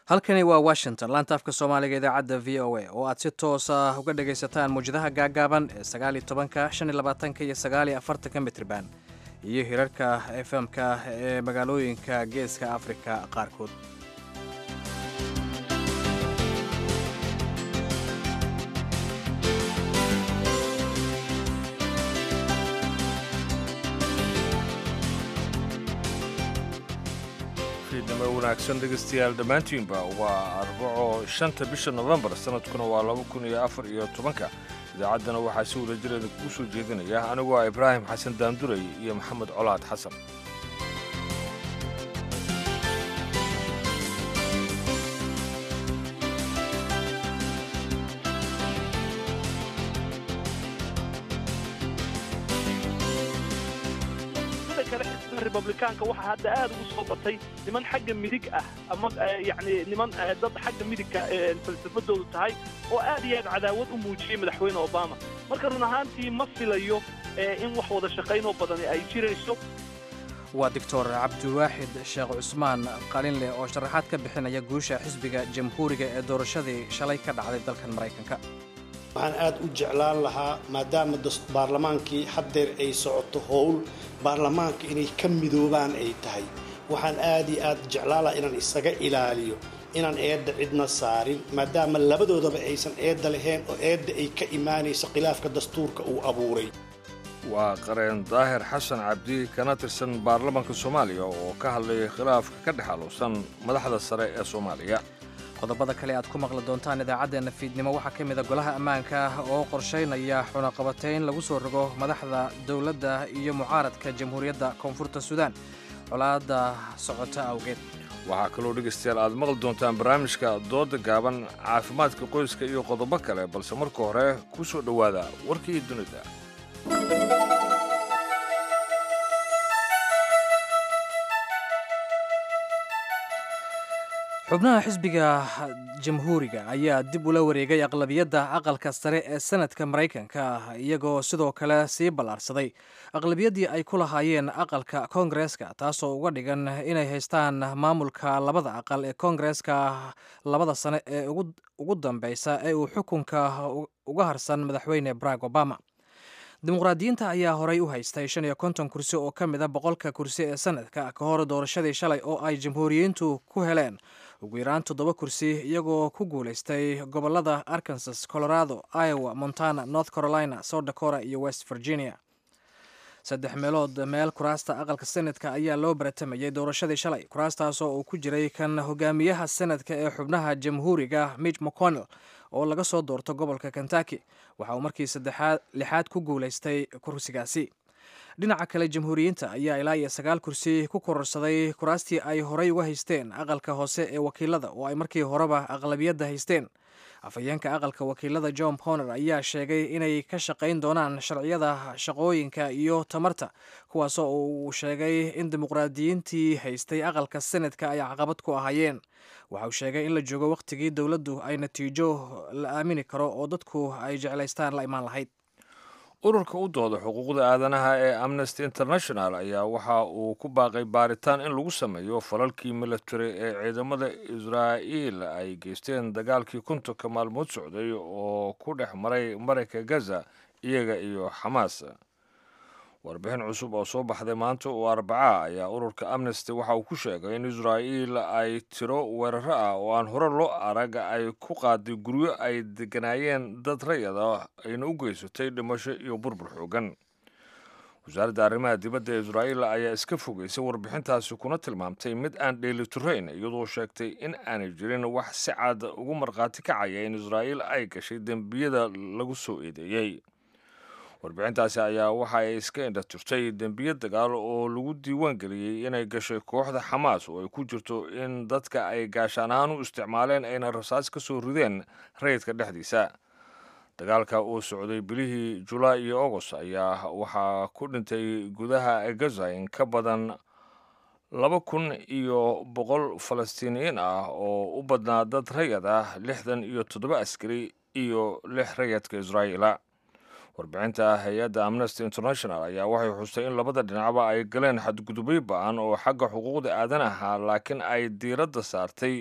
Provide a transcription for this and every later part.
halkani waa washington laanta afka soomaaliga idaacadda v o a oo aad si toosa uga dhagaysataan muwjadaha gaagaaban ee sagaaliyo tobanka shan iyo labaatanka iyo sagaaliyo afartanka mitriban iyo hirarka efm-ka ee magaalooyinka geeska afrika qaarkood fiidnimo wanaagsan dhegaystayaal dhammaantiinba waa arbaco shanta bisha nofembar sanadkuna waa laba kun iyo afar iyo tobanka idaacaddana waxaa si wada jireeda kuu soo jeedinaya anigu waa ibraahim xasan daanduray iyo maxamed colaad xasan republikaanka waxaa hadda aad ugu soo batay niman xagga midig ah ama yani niman dad xagga midigka falsafadoodu tahay oo aad iyo aad cadaawad u muujiyey madaxweyne obama marka run ahaantii ma filayo in wax wada shaqaynoo badani ay jirayso waa doctor cabdiwaaxid sheekh cusmaan qalinleh oo sharaxaad ka bixinaya guusha xisbiga jamhuuriga ee doorashadii shalay ka dhacday dalkan maraykanka waxaan aad u jeclaan lahaa maadaama baarlamaankii haddeer ay socoto howl baarlamaanka inay ka midoobaan ay tahay waxaan aad iyo aad jeclaan lahaa inaan isaga ilaaliyo inaan eedda cidna saarin maadaama labadoodaba aysan eedda lahayn oo eedda ay ka imaanayso khilaafka dastuurka uu abuuray waa qareen daahir xasan cabdi kana tirsan baarlamaanka soomaaliya oo ka hadlayay khilaafka ka dhex aluusan madaxda sare ee soomaaliya qodobada kale aad ku maqli doontaan idaacaddeena fiidnimo waxaa ka mida golaha ammaanka oo qorshaynaya xunaqabatayn lagu soo rogo madaxda dowladda iyo mucaaradka jamhuuriyadda koonfurta suudaan colaadda socota awgeed waxaa kaloo dhegaystayaal aad maqli doontaan barnaamijka dooda gaaban caafimaadka qoyska iyo qodobo kale balse marka hore ku soo dhowaada warkii dunida xubnaha xisbiga jamhuuriga ayaa dib ula wareegay aqlabiyadda aqalka sare ee sanadka maraykanka iyagoo sidoo kale sii ballaarsaday aqlabiyaddii ay ku lahaayeen aqalka koongareeska taasoo uga dhigan inay haystaan maamulka labada aqal ee koongareeska labada sane ee ugu dambeysa ee uu xukunka uga harsan madaxweyne barack obama dimuqraadiyiinta ayaa horay u haystay shan iyo konton kursi oo ka mid a boqolka kursi ee sanadka ka hor doorashadii shalay oo ay jamhuuriyiintu ku heleen ugu yaraan toddoba kursi iyagoo ku guulaystay gobolada arkansas colorado iowa montana north carolina south dakota iyo west virginia saddex meelood meel kuraasta aqalka senadka ayaa loo baratamayay doorashadii shalay kuraastaasoo uu ku jiray kan hogaamiyaha senadka ee xubnaha jamhuuriga mitch mcconnell oo laga soo doorto gobolka kentucky waxa uu markii saddexaad lixaad ku guulaystay kursigaasi dhinaca kale jamhuuriyiinta ayaa ilaa iyo sagaal kursi ku kororsaday kuraastii ay horay uga haysteen aqalka hoose ee wakiilada oo ay markii horeba aqlabiyadda haysteen afhayeenka aqalka wakiilada john poner ayaa sheegay inay ka shaqayn doonaan sharciyada shaqooyinka iyo tamarta kuwaasoo uu sheegay in dimuqraadiyiintii haystay aqalka senadka ay caqabad ku ahaayeen waxa uu sheegay in la joogo wakhtigii dowladdu ay natiijo la aamini karo oo dadku ay jeclaystaan la imaan lahayd ururka u dooda xuquuqda aadanaha ee amnesty international ayaa waxa uu ku baaqay baaritaan in lagu sameeyo falalkii military ee ciidamada israa'iil ay geysteen dagaalkii kuntanka maalmood socday oo ku dhex maray marayka gaza iyaga iyo xamaas warbixin cusub oo soo baxday maanta oo arbaca ayaa ururka amnesty waxa uu ku sheegay in israa'iil ay tiro weeraro ah oo aan hore loo arag ay ku qaaday guryo ay deganaayeen dad rayada ayna u geysatay dhimasho iyo burbur xoogan wasaaradda arrimaha dibadda ee israa'iil ayaa iska fogeysay warbixintaasi kuna tilmaamtay mid aan dheelitirayn iyadoo sheegtay in aanay jirin wax si cad ugu markhaati kacaya in israa'iil ay gashay dembiyada lagu soo eedeeyey warbixintaasi ayaa waxa ay iska indha tirtay dembiye dagaal oo lagu diiwaan geliyey inay gashay kooxda xamaas oo ay ku jirto in dadka ay gaashaan ahaan u isticmaaleen ayna rasaas ka soo rideen rayidka dhexdiisa dagaalka uu socday bilihii julaay iyo agost ayaa waxaa ku dhintay gudaha gaza in ka badan laba kun iyo boqol falastiiniyiin ah oo u badnaa dad rayad ah lixdan iyo toddoba askari iyo lix rayadka israa'iila warbixinta hay-adda amnesty international ayaa waxay xustay in labada dhinacba ay galeen xadgudubyo ba-an oo xagga xuquuqda aadanaha laakiin ay diiradda saartay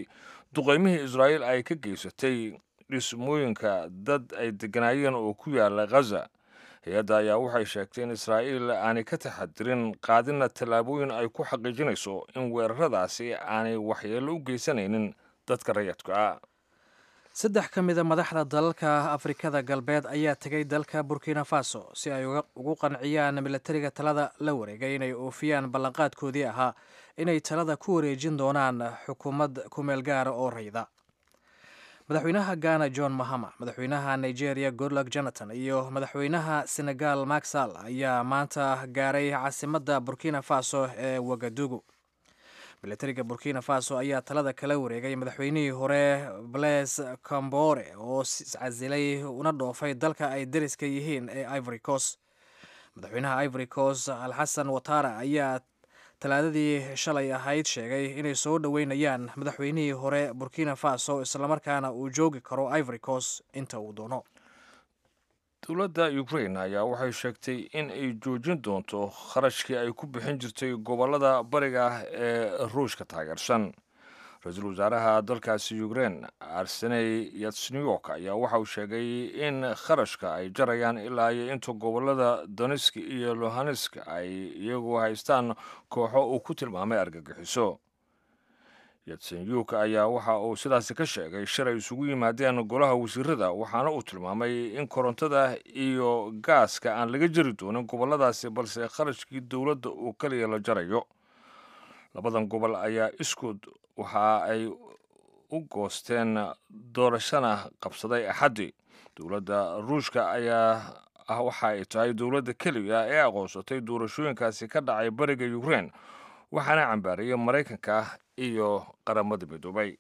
duqaymihii israa'iil ay ka geysatay dhismooyinka dad ay degganaayeen oo ku yaala khaza hay-adda ayaa waxay sheegtay in israa'iil aanay ka taxadirin qaadina tallaabooyin ay ku xaqiijinayso in weeraradaasi aanay waxyeello u geysanaynin dadka rayadka ah saddex ka mida madaxda dalalka afrikada galbeed ayaa tegay dalka burkina faso si ay ugu qanciyaan milatariga talada la wareegay inay oofiyaan ballanqaadkoodii ahaa inay talada ku wareejin doonaan xukuumad kumeel gaara oo rayda madaxweynaha ghana john mahama madaxweynaha nigeria goodluck jonathan iyo madaxweynaha senegal maxal ayaa maanta gaaray caasimadda burkina faso ee wagadugu milatariga burkina faso ayaa talada kala wareegay madaxweynihii hore blaise cambore oo casilay una dhoofay dalka ay dariska yihiin ee ivory coast madaxweynaha ivory coast alxasan watara ayaa talaadadii shalay ahayd sheegay inay soo dhoweynayaan madaxweynihii hore burkina faso islamarkaana uu joogi karo ivory coast inta uu doono dowladda ukraine ayaa waxay sheegtay in ay joojin doonto kharashkii ay ku bixin jirtay gobollada bariga ah ee ruushka taageersan ra-iisul wasaaraha dalkaasi ukraine arseney yatsniyok ayaa waxa uu sheegay in kharashka ay jarayaan ilaa iyo inta gobollada donetsk iyo lohanesk ay iyagu haystaan kooxo uu ku tilmaamay argagixiso yatsenyuk ayaa waxa uu sidaasi ka sheegay shir ay isugu yimaadeen golaha wasiirada waxaana uu tilmaamay in korontada iyo gaaska aan laga jari doonin gobolladaasi balse kharashkii dowladda uu kaliya la jarayo labadan gobol ayaa iskood waxa ay u goosteen doorashana qabsaday axaddii dowladda ruushka ayaa ah waxa ay tahay dowladda keliya ee aqoonsatay doorashooyinkaasi ka dhacay bariga ukraine waxaana cambaariyay maraykanka iyo qaramada midoobay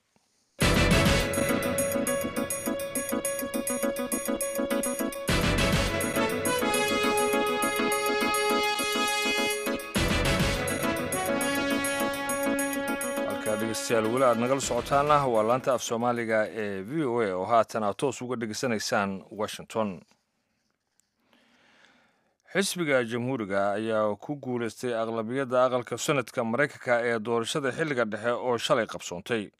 dhegeystayaal weli aad nagala socotaana waa laanta af soomaaliga ee v o a oo haatan aad toos uga dhegeysanaysaan washington xisbiga jamhuuriga ayaa ku guulaystay aqlabiyadda aqalka sanadka maraykanka ee doorashada xilliga dhexe oo shalay qabsoontay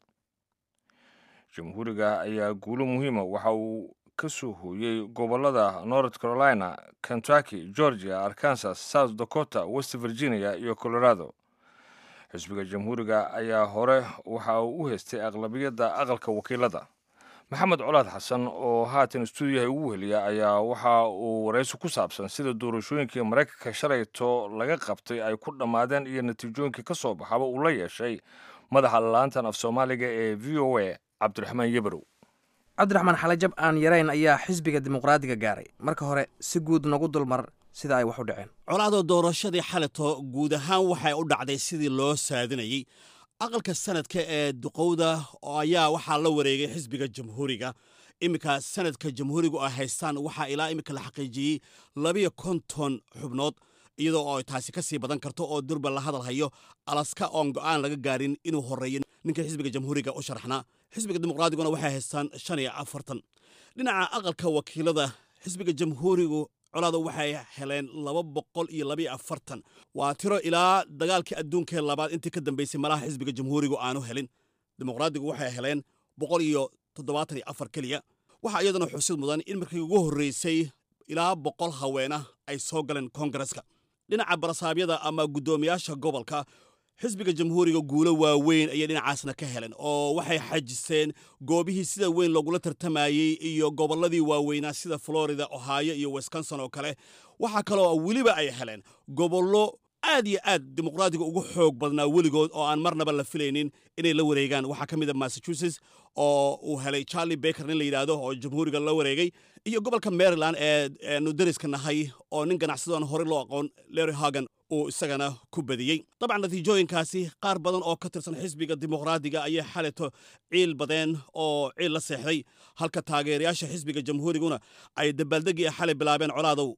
jamhuuriga ayaa guulo muhiima waxa uu ka soo hooyey gobollada north carolina kentucky georgia arkansas south dakota west virginia iyo colorado xisbiga jamhuuriga ayaa hore waxa uu u haystay aqlabiyadda aqalka wakiilada maxamed colaad xasan oo haatan stuudiyaha ugu weheliya ayaa waxa uu waraysi ku saabsan sida doorashooyinkii maraykanka shalayto laga qabtay ay ku dhammaadeen iyo natiijooyinkii ka soo baxaba uu la yeeshay madaxa laantan af soomaaliga ee v o a cabdiraxmaan yebarow cabdiraxmaan xalajab aan yarayn ayaa xisbiga dimuqraadiga gaaray marka hore si guud nagu dulmar sida ay wax u dhaceen colaadoo doorashadii xalito guud ahaan waxay u dhacday sidii loo saadinayey aqalka sanadka ee duqowda ayaa waxaa la wareegay xisbiga jamhuuriga iminka sanadka jamhuurigu ay haystaan waxaa ilaa iminka la xaqiijiyey labiyo konton xubnood iyadoo oo taasi ka sii badan karto oo durba la hadal hayo alaska oon go'aan laga gaarin inuu horeeyo ninka xisbiga jamhuuriga u sharaxnaa xisbiga dimuqraadiguna waxay haystaan shan iyo afartan dhinaca aqalka wakiilada xisbiga jamhuurigu colaada waxay heleen laba boqol iyo labiyo afartan waa tiro ilaa dagaalkii adduunkee labaad intii ka dambaysay malaha xisbiga jamhuurigu aanu helin dimuqraadigu waxay heleen boqol iyo toddobaatan iyo afar keliya waxaa iyadana xusid mudan in markii ugu horreysay ilaa boqol haweena ay soo galeen koongareska dhinaca barasaabyada ama guddoomiyaasha gobolka xisbiga jamhuuriga guulo waaweyn ayay dhinacaasna ka heleen oo waxay xajiseen goobihii sida weyn loogula tartamayey iyo gobolladii waaweynaa sida florida ohio iyo wisconsin oo kale waxaa kaloo weliba ay heleen gobollo aad iyo aad dimuqraadiga ugu xoog badnaa weligood oo aan marnaba la filaynin inay la wareegaan waxaa ka mid a massachusetts oo uu helay charlie baker nin la yidhaahdo oo jamhuuriga la wareegay iyo gobolka maryland ee nu dariska nahay oo nin ganacsadoon horey loo aqoon larry hagan uu isagana ku badiyey dabcan natiijooyinkaasi qaar badan oo ka tirsan xisbiga dimuqraadiga ayay xalito ciil badeen oo ciil la seexday halka taageerayaasha xisbiga jamhuuriguna ay dabaaldegii xalay bilaabeen colaadow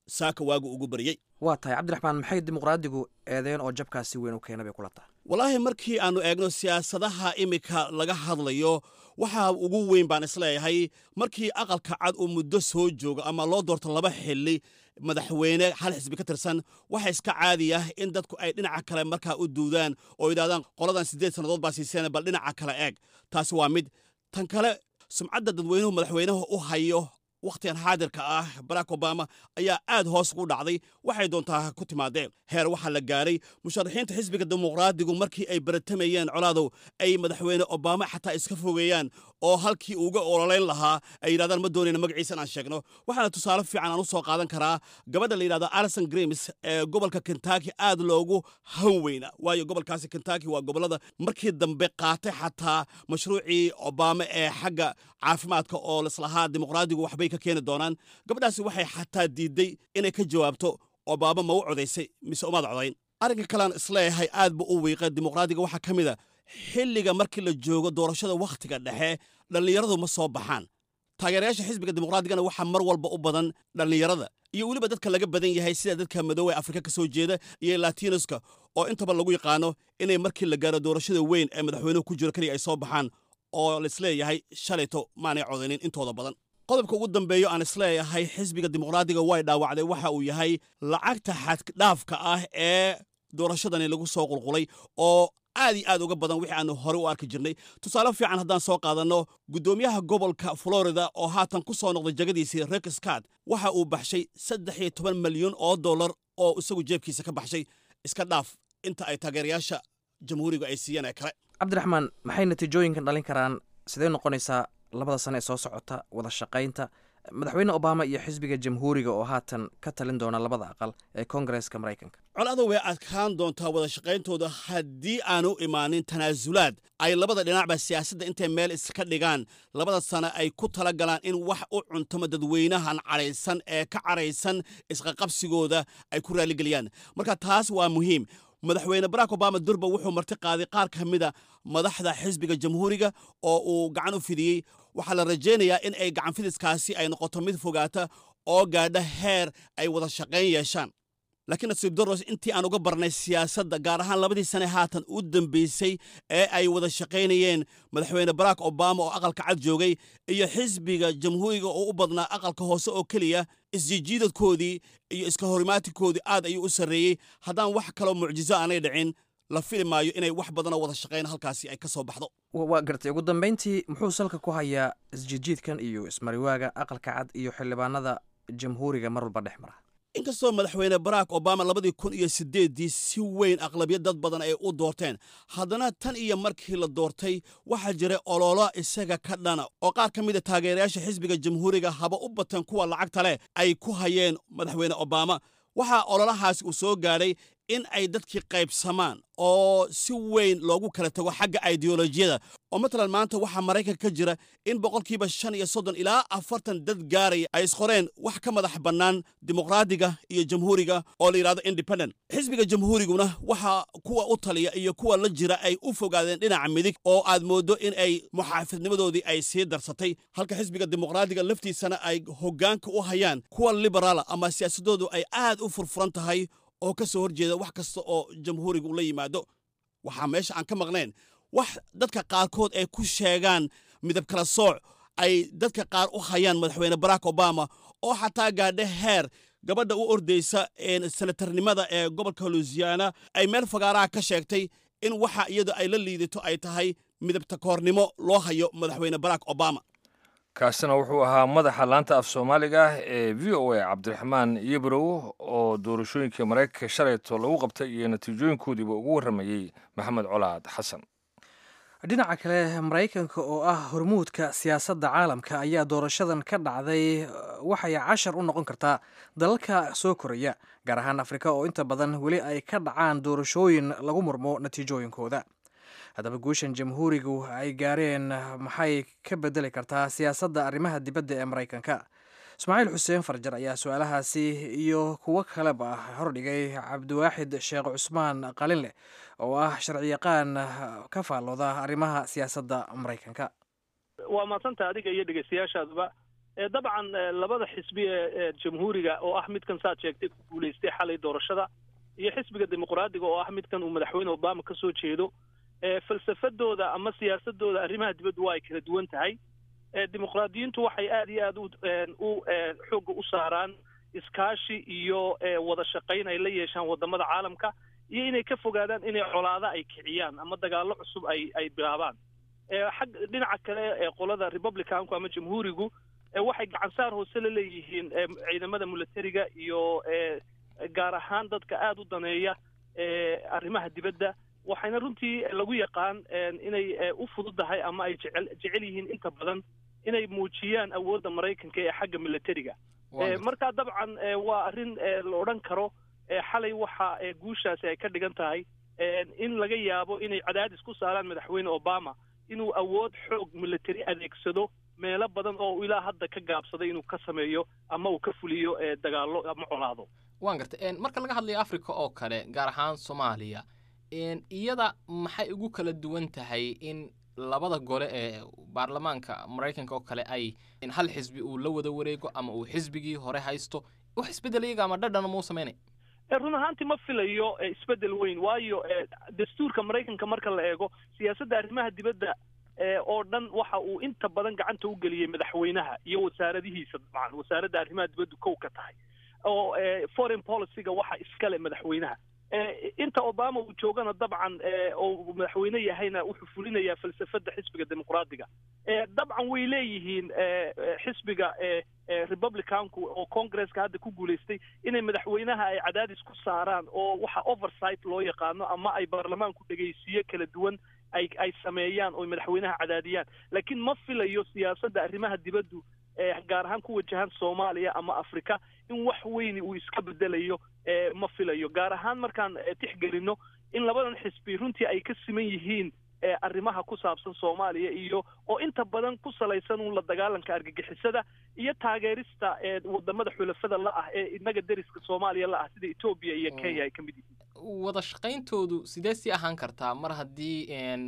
saaka waagu ugu baryey waa tahay cabdiraxmaan maxay dimuqraadigu eedeen oo jabkaasi weyn u keena bay kula tahay wallaahi markii aannu eegno siyaasadaha iminka laga hadlayo waxaa ugu weyn baan isleeyahay markii aqalka cad uu muddo soo joogo ama loo doorto laba xili madaxweyne hal xisbi ka tirsan waxa iska caadi ah in dadku ay dhinaca kale markaa u duudaan oo yidhahdaan qoladan siddeed sannadood baa siiseen bal dhinaca kale eeg taasi waa mid tan kale sumcadda dadweynuhu madaxweynaha u hayo wakhtigan xaadirka ah barack obama ayaa aad hoos ugu dhacday waxay doontaa ku timaadeen heer waxaa la gaaray musharaxiinta xisbiga dimuqraadigu markii ay baratamayeen colaadow ay madaxweyne obama xataa iska fogeeyaan oo halkii uga ololayn lahaa ay yidhahdaan ma doonayna magaciisa inaan sheegno waxaana tusaale fiican aan u soo qaadan karaa gabadha la yidhahdo alison grims ee gobolka kentucky aad loogu han weyna waayo gobolkaasi kentucky waa gobollada markii dambe qaatay xataa mashruucii obama ee xagga caafimaadka oo lislahaa dimuqraadigu waxbay ka keeni doonaan gabadhaasi waxay xataa diidday inay ka jawaabto obama ma u codaysay mise umaad codayn arrinka kalean isleeyahay aad bu u wiiqa dimuqraadiga waxaa ka mid a xilliga markii la joogo doorashada wakhtiga dhexe dhallinyaradu ma soo baxaan taageerayaasha xisbiga dimuqraadigana waxaa mar walba u badan dhallinyarada iyo weliba dadka laga badan yahay sida dadka madoowe afrika ka soo jeeda iyo latinoska oo intaba lagu yaqaano inay markii la gaaro doorashada weyn ee madaxweynuhu ku jiro keliya ay soo baxaan oo laisleeyahay shalayto maanay codaynin intooda badan qodobka ugu dambeeyo aan isleeyahay xisbiga dimuqraadiga way dhaawacday waxa uu yahay lacagta xaddhaafka ah ee doorashadani lagu soo qulqulay oo aad iyo aad uga badan wixii aanu horey u arki jirnay tusaale fiican haddaan soo qaadanno guddoomiyaha gobolka florida oo haatan ku soo noqday jagadiisii rek scott waxa uu baxshay saddex iyo toban malyan oo dollar oo isagu jeebkiisa ka baxshay iska dhaaf inta ay taageerayaasha jamhuuriga ay siiyeen ee kale cabdiraxmaan maxay natiijooyinkan dhalin karaan sidee noqonaysaa labada sane ee soo socota wada shaqaynta madaxweyne obama iyo xisbiga jamhuuriga oo haatan ka talin doona labada aqal ee koongareeska maraykanka colada way adkaan doontaa wada shaqayntooda haddii aanu imaanin tanaasulaad ay labada dhinacba siyaasadda intay meel iska dhigaan labada sane ay ku tala galaan in wax u cuntamo dadweynahan cadhaysan ee ka cadhaysan isqaqabsigooda ay ku raaligeliyaan marka taas waa muhiim madaxweyne barack obama durba wuxuu marti qaaday qaar ka mida madaxda xisbiga jamhuuriga oo uu gacan u fidiyey waxaa la rajaynayaa in ay gacan fidiskaasi ay noqoto mid fogaata oo gaadha heer ay wada shaqayn yeeshaan laakiin nasiib daros intii aan uga barnay siyaasadda gaar ahaan labadii sane haatan u dambaysay ee ay wada shaqaynayeen madaxweyne barack obama oo aqalka cad joogay iyo xisbiga jamhuuriga oo u badnaa aqalka hoose oo keliya isjijiidadkoodii iyo iska horimaatikoodii aad ayuu u sarreeyey haddaan wax kaloo mucjiso aanay dhicin la fili maayo inay wax badanoo wada shaqayn halkaasi ay ka soo baxdo waa gartay ugu dambayntii muxuu salka ku hayaa isjijiidkan iyo ismariwaaga aqalka cad iyo xildhibaanada jamhuuriga mar walba dhex mara inkastoo madaxweyne barack obama labadii kun iyo siddeeddii si weyn aqlabiyad dad badan ay u doorteen haddana tan iyo markii la doortay waxaa jiray ololo isaga ka dhana oo qaar ka mida taageerayaasha xisbiga jamhuuriga haba u bateen kuwa lacagta leh ay ku hayeen madaxweyne obama waxaa ololahaasi uu soo gaadhay in ay dadkii qaybsamaan oo si weyn loogu kala tago xagga ideolojiyada oo matalan maanta waxaa maraykanka ka jira in boqolkiiba shan iyo soddon ilaa afartan dad gaaraya ay isqoreen wax ka madax bannaan dimuqraadiga iyo jamhuuriga oo la yidhahdo independent xisbiga jamhuuriguna waxa kuwa u taliya iyo kuwa la jira ay u fogaadeen dhinaca midig oo aad mooddo in ay muxaafidnimadoodii ay sii darsatay halka xisbiga dimuqraadiga laftiisana ay hoggaanka u hayaan kuwa liberaala ama siyaasadoodu ay aad u furfuran tahay oo ka soo horjeeda wax kasta oo jamhuurigu la yimaado waxaa meesha aan ka maqnayn wax dadka qaarkood ay ku sheegaan midab kala sooc ay dadka qaar u hayaan madaxweyne barack obama oo xataa gaadha heer gabadha u ordaysa senatarnimada ee gobolka luisiana ay meel fagaaraha ka sheegtay in waxa iyadu ay la liidato ay tahay midabta koornimo loo hayo madaxweyne barack obama kaasina wuxuu ahaa madaxa laanta af soomaaliga ee v o a cabdiraxmaan yebrow oo doorashooyinkii maraykanka shalayto lagu qabtay iyo natiijooyinkoodiiba ugu warramayey maxamed colaad xasan dhinaca kale maraykanka oo ah hormuudka siyaasadda caalamka ayaa doorashadan ka dhacday waxay cashar u noqon kartaa dalalka soo koraya gaar ahaan afrika oo inta badan weli ay ka dhacaan doorashooyin lagu murmo natiijooyinkooda haddaba guushan jamhuurigu ay gaareen maxay ka bedeli kartaa siyaasadda arrimaha dibadda ee maraykanka ismaaciil xuseen farjar ayaa su-aalahaasi iyo kuwo kaleba hordhigay cabdiwaaxid sheekh cusmaan qalinleh oo ah sharciyaqaan ka faallooda arrimaha siyaasadda maraykanka waa maadsantaha adiga iyo dhegeystayaashaaduba dabcan labada xisbi ee jamhuuriga oo ah midkan saad sheegtay ku guulaystay xalay doorashada iyo xisbiga dimuqraadiga oo ah midkan uu madaxweyne obama ka soo jeedo falsafadooda ama siyaasadooda arrimaha dibaddu waa ay kala duwan tahay dimuqraadiyiintu waxay aada iyo aada u xoogga u saaraan iskaashi iyo wada shaqayn ay la yeeshaan wadamada caalamka iyo inay ka fogaadaan inay colaado ay kiciyaan ama dagaallo cusub ay ay bilaabaan xag dhinaca kale ee qolada republicanku ama jamhuurigu waxay gacansaar hoose la leeyihiin ciidamada militariga iyo gaar ahaan dadka aada u daneeya arrimaha dibadda waxayna runtii lagu yaqaan inay u fududahay ama ay jecel jecel yihiin inta badan inay muujiyaan awoodda maraykanka ee xagga militariga marka dabcan waa arrin la odhan karo xalay waxa guushaasi ay ka dhigan tahay in laga yaabo inay cadaadis ku saaraan madaxweyne obama inuu awood xoog military adeegsado meelo badan oo ilaa hadda ka gaabsaday inuu ka sameeyo ama uu ka fuliyo dagaallo ama colaado waan gartay marka laga hadlayo africa oo kale gaar ahaan soomaaliya iyada maxay ugu kala duwan tahay in labada gole ee baarlamaanka maraykanka oo kale ay hal xisbi uu la wada wareego ama uu xisbigii hore haysto wax isbeddel iyaga ama dhadhana mau samaynay run ahaantii ma filayo isbeddel weyn waayo dastuurka maraykanka marka la eego siyaasadda arrimaha dibadda oo dhan waxa uu inta badan gacanta u geliyey madaxweynaha iyo wasaaradihiisa dabcan wasaaradda arrimaha dibaddu kow ka tahay oo foreign policyga waxa iskale madaxweynaha inta obama uu joogana dabcan oo madaxweyne yahayna wuxuu fulinayaa falsafada xisbiga dimuqraadiga dabcan way leeyihiin xisbiga republicanku oo congresska hadda ku guulaystay inay madaxweynaha ay cadaadis ku saaraan oo waxa oversight loo yaqaano ama ay baarlamaanku dhegaysiyo kala duwan ay ay sameeyaan oo madaxweynaha cadaadiyaan laakiin ma filayo siyaasadda arrimaha dibaddu gaar ahaan ku wajahan soomaaliya ama africa in wax weyni uu iska bedelayo ma filayo gaar ahaan markaan tixgelino in labadan xisbi runtii ay ka siman yihiin arrimaha ku saabsan soomaaliya iyo oo inta badan ku salaysan un la dagaalanka argagixisada iyo taageerista wadamada xulafada la ah ee inaga deriska soomaaliya la ah sida etoobiya iyo kenya ay ka mid yihiin wada shaqayntoodu sidee sii ahaan kartaa mar haddii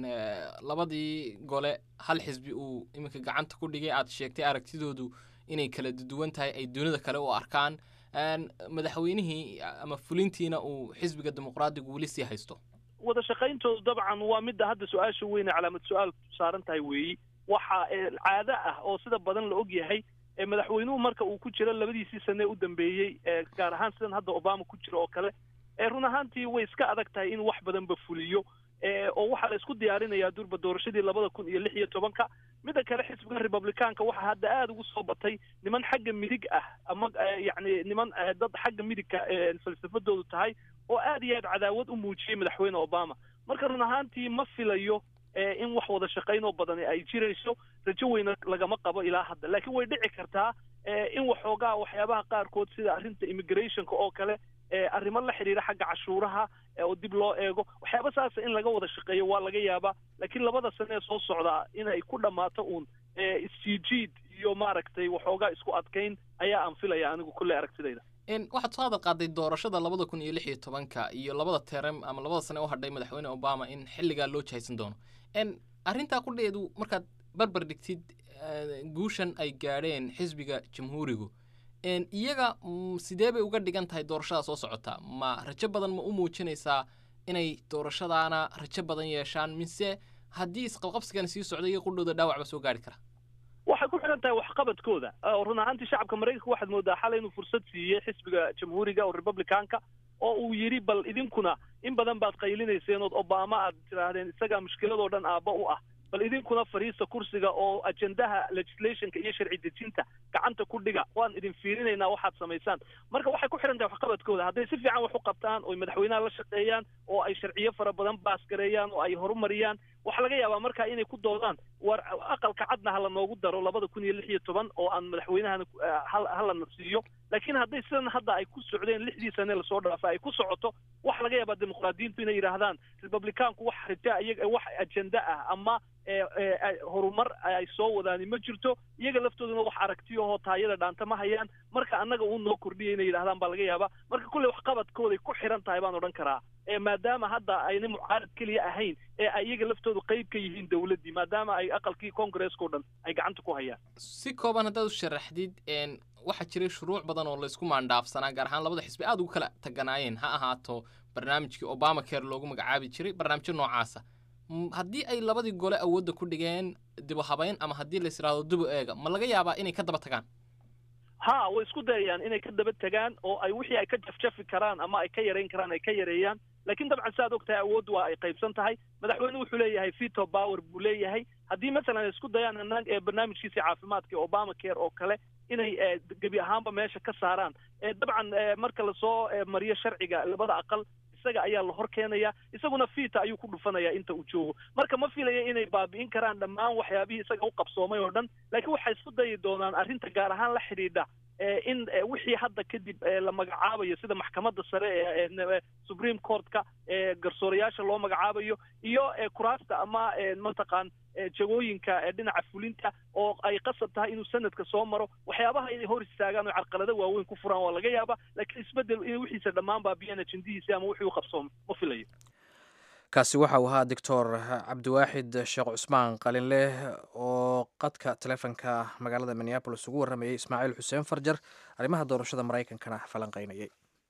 labadii gole hal xisbi uu iminka gacanta ku dhigay aad sheegtay aragtidoodu inay kala duwan tahay ay dunida kale u arkaan madaxweynihii ama fulintiina uu xisbiga dimuqraadigu weli sii haysto wada shaqayntoodu dabcan waa midda hadda su-aasha weyne calaamad su-aal saaran tahay weeyi waxa caado ah oo sida badan la og yahay madaxweynuhu marka uu ku jiro labadiisii sane u dambeeyey gaar ahaan sidan hadda obama ku jiro oo kale run ahaantii way iska adag tahay in wax badanba fuliyo oo waxaa la isku diyaarinayaa durba doorashadii labada kun iyo lix iyo tobanka midda kale xisbiga republicaanka waxaa hadda aada ugu soo batay niman xagga midig ah ama yacni niman dad xagga midigka falsafadoodu tahay oo aad iyo aad cadaawad u muujiyey madaxweyne obama marka run ahaantii ma filayo in wax wada shaqayn oo badani ay jirayso rajo weyna lagama qabo ilaa hadda laakiin way dhici kartaa in waxoogaa waxyaabaha qaarkood sida arrinta immigrationka oo kale arrimo la xidhiira xagga cashuuraha oo dib loo eego waxyaaba saasa in laga wada shaqeeyo waa laga yaabaa laakiin labada sane ee soo socdaa inay ku dhammaato uun isjiijiid iyo maaragtay waxoogaa isku adkayn ayaa aan filaya anigu kulley aragtidayda waxaad soo hadal qaaday doorashada labada kun iyo lix iyo tobanka iyo labada terem ama labada sane u hadhay madaxweyne obama in xilligaa loo jahaysan doono arrintaa kudheedu markaad barbar dhigtid guushan ay gaadheen xisbiga jamhuurigu iyaga sidee bay uga dhigan tahay doorashada soo socota ma rajo badan ma u muujinaysaa inay doorashadaana rajo badan yeeshaan mise haddii isqabqabsigan sii socda iyaga qudhooda dhaawac ba soo gaari kara waxay ku xidhan tahay waxqabadkooda run ahaantii shacabka maraykanka waxaad moodaa xalay inuu fursad siiyey xisbiga jamhuuriga oo republicanka oo uu yidhi bal idinkuna in badan baad qaylinayseen ood obama aad tidhaahdeen isagaa mushkiladoo dhan aabba u ah bal idinkuna fadhiista kursiga oo ajendaha legislationka iyo sharci dejinta gacanta ku dhiga waan idin fiirinaynaa waxaad samaysaan marka waxay ku xidhan tahay waxqabadkooda hadday si fiican wax u qabtaan oo madaxweynaha la shaqeeyaan oo ay sharciyo fara badan baasgareeyaan oo ay horumariyaan waxaa laga yaabaa marka inay ku doodaan war aqalka cadna hala noogu daro labada kun iyo lix iyo toban oo aan madaxweynahana halana siiyo laakiin hadday sidan hadda ay ku socdeen lixdii sane lasoo dhaafa ay ku socoto waxa laga yaabaa dimuqraadiyiintu inay yidhaahdaan republicaanku wax raja iyaga wax ajenda ah ama horumar ay soo wadaani ma jirto iyaga laftooduna wax aragtiyahoo taayada dhaanta ma hayaan marka annaga uu noo kordhiyay inay yidhahdaan baa laga yaabaa marka kulley waxqabadkooday ku xiran tahay baan odhan karaa maadaama hadda ayna mucaarad keliya ahayn ee iyaga laftooda laftoodu qayb ka yihiin dowladdii maadaama ay aqalkii congaresska o dhan ay gacanta ku hayaan si kooban haddaad u sharaxdid waxaa jiray shuruuc badan oo laysku maandhaafsanaa gaar ahaan labada xisbi aad ugu kala taganaayeen ha ahaato barnaamijkii obama care loogu magacaabi jiray barnaamijyo noocaasa haddii ay labadii gole awoodda ku dhigeen dibu habayn ama haddii lais yidhahdo dibu eega ma laga yaabaa inay ka daba tagaan ha way isku dayayaan inay ka daba tegaan oo ay wixii ay ka jafjafi karaan ama ay ka yarayn karaan ay ka yareeyaan laakiin dabcan si aad og tahay awooddu waa ay qaybsan tahay madaxweyne wuxuu leeyahay veto power buu leeyahay haddii masalan ay isku dayaan hanaan ee barnaamijkiisii caafimaadka ee obama care oo kale inay gebi ahaanba meesha ka saaraan dabcan marka lasoo mariyo sharciga labada aqal isaga ayaa la hor keenaya isaguna fiita ayuu ku dhufanaya inta uu joogo marka ma filaya inay baabi'in karaan dhammaan waxyaabihii isaga u qabsoomay oo dhan laakiin waxay isku dayi doonaan arrinta gaar ahaan la xidhiidha in wixii hadda kadib la magacaabayo sida maxkamadda sare ee supreme courtka ee garsoorayaasha loo magacaabayo iyo kuraasta ama mataqaan jagooyinka dhinaca fulinta oo ay qasab tahay inuu sanadka soo maro waxyaabaha inay hor istaagaan oo carqalado waaweyn ku furaan waa laga yaaba laakiin isbedel in wixiisa dhammaan baabiyaan ajendihiisi ama wixii u qabsoomay ma filayo kaasi waxa uu ahaa doctor cabdiwaaxid sheekh cusmaan qalinleh oo qadka taleefonka magaalada minneabolis ugu warramayay ismaaciil xuseen farjar arrimaha doorashada maraykankana falanqaynayay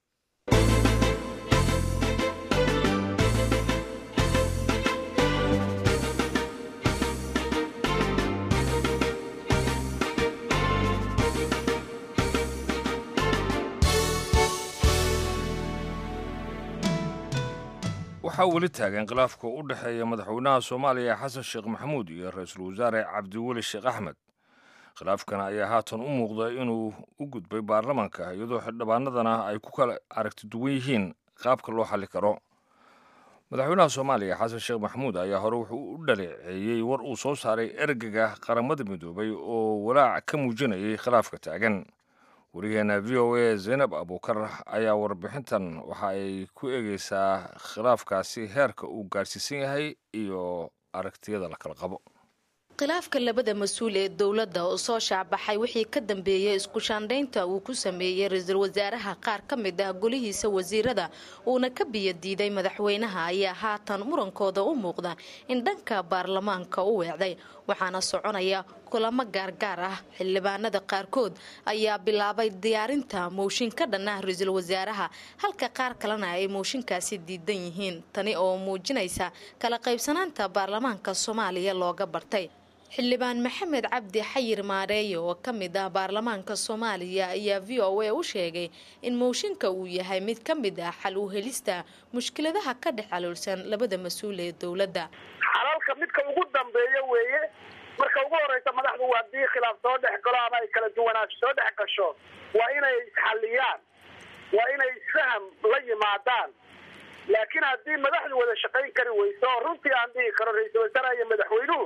waxaa weli taagan khilaafka u dhexeeya madaxweynaha soomaaliya xasan sheekh maxamuud iyo ra-iisul wasaare cabdiweli sheekh axmed khilaafkan ayaa haatan u muuqda inuu u gudbay baarlamaanka iyadoo xildhibaanadana ay ku kala aragti duwan yihiin qaabka loo xalli karo madaxweynaha soomaaliya xasan sheekh maxamuud ayaa hore wuxuu u dhaleeceeyey war uu soo saaray ergega qaramada midoobay oo walaac ka muujinayay khilaafka taagan wariyaheena v o a zaynab abuukar ayaa warbixintan waxa ay ku eegeysaa khilaafkaasi heerka uu gaarsiisan yahay iyo aragtiyada la kala qabo khilaafka labada mas-uul ee dowladda oo soo shaacbaxay wixii ka dambeeyey isku shaandhaynta uu ku sameeyey ra-iisul wasaaraha qaar ka mid ah golihiisa wasiirada uuna ka biyadiiday madaxweynaha ayaa haatan murankooda u muuqda in dhanka baarlamaanka u weecday waxaana soconaya kulamo gaargaar ah xildhibaanada qaarkood ayaa bilaabay diyaarinta mooshin ka dhan ah ra-iisul wasaaraha halka qaar kalena ay mooshinkaasi diidan yihiin tani oo muujinaysa kala qaybsanaanta baarlamaanka soomaaliya looga bartay xildhibaan maxamed cabdi xayir maareeye oo ka mid ah baarlamaanka soomaaliya ayaa v o a u sheegay in mooshinka uu yahay mid ka mid ah xal u helista mushkiladaha ka dhex caloolsan labada mas-uul ee dowladda xalalka midka ugu dambeeya weeye marka ugu horeysa madaxdu haddii khilaaf soo dhex galo ama ay kala duwanaansho soo dhex gasho waa inay isxalliyaan waa inay isfaham la yimaadaan laakiin haddii madaxdu wada shaqayn kari weyso oo runtii aan dhihi karo ra-iisul wasaaraha iyo madaxweynuhu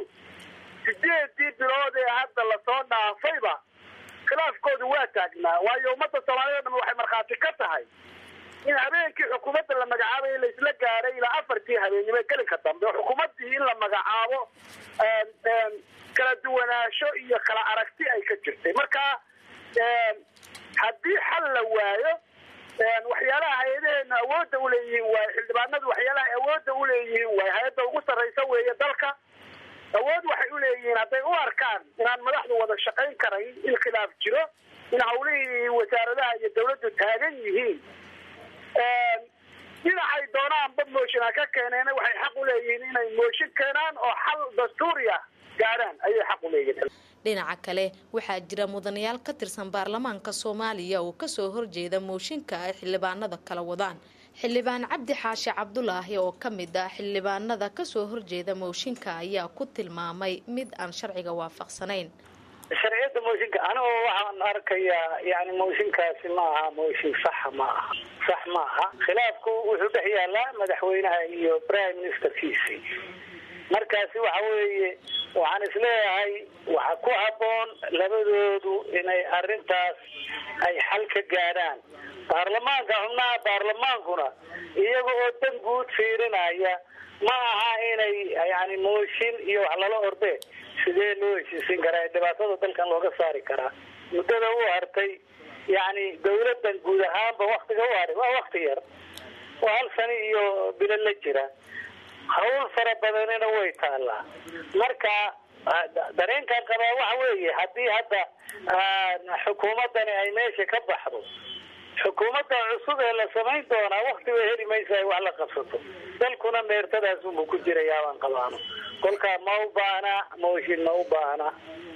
sideedii bilood ee hadda lasoo dhaafayba khilaafkoodu waa taagnaa waayo ummadda soomaaliyed o dham waxay markhaati ka tahay in habeenkii xukuumadda la magacaabay laisla gaaray ilaa afartii habeennimo gelinka dambe oo xukuumaddii in la magacaabo kala duwanaansho iyo kala aragti ay ka jirtay marka haddii xal la waayo waxyaalaha hay-adaheena awoodda uleeyihiin waayo xildhibaanadu waxyaalaha awoodda uleeyihiin waayo hay-adda ugu sarraysa weeye dalka awood waxay u leeyihiin hadday u arkaan inaan madaxdu wada shaqayn karayn in khilaaf jiro in hawlihii wasaaradaha iyo dawladdu taagan yihiin dhinacay doonaanba mooshin ha ka keeneen waxay xaq u leeyihiin inay mooshin keenaan oo xal dastuuriya gaadhaan ayay xaq u leeyihiin dhinaca kale waxaa jira mudanayaal ka tirsan baarlamaanka soomaaliya oo kasoo horjeeda mooshinka ay xildhibaanada kala wadaan xildhibaan cabdi xaashi cabdulaahi oo ka mid ah xildhibaanada kasoo horjeeda mooshinka ayaa ku tilmaamay mid aan sharciga waafaqsanayn sharciyadda mooshinka anigoo waxaan arkayaa yani mooshinkaasi ma aha mooshin saxa ma aha sax ma aha khilaafku wuxuu dhex yaalaa madaxweynaha iyo prime ministerkiisii markaasi waxa weeye waxaan isleeyahay waxa ku habboon labadoodu inay arrintaas ay xal ka gaadhaan baarlamaanka xubnaha baarlamaankuna iyaga oo dan guud fiirinaya ma aha inay yani mooshin iyo wax lala orde sidee loo heshiisin karaa dhibaatada dalkan looga saari karaa muddada u hartay yani dawladdan guud ahaanba waktiga u haray waa wakti yar waa hal sani iyo bilo la jira hawl fara badanina way taallaa marka dareenkan qabaa waxa weeye haddii hadda xukuumaddani ay meesha ka baxdo xukuumadda cusub ee la samayn doonaa wakti way heli maysa ay wax la qabsato dalkuna meertadaas unbuu ku jirayaa baan qabaano kolkaa ma u baahna mooshin ma u baahna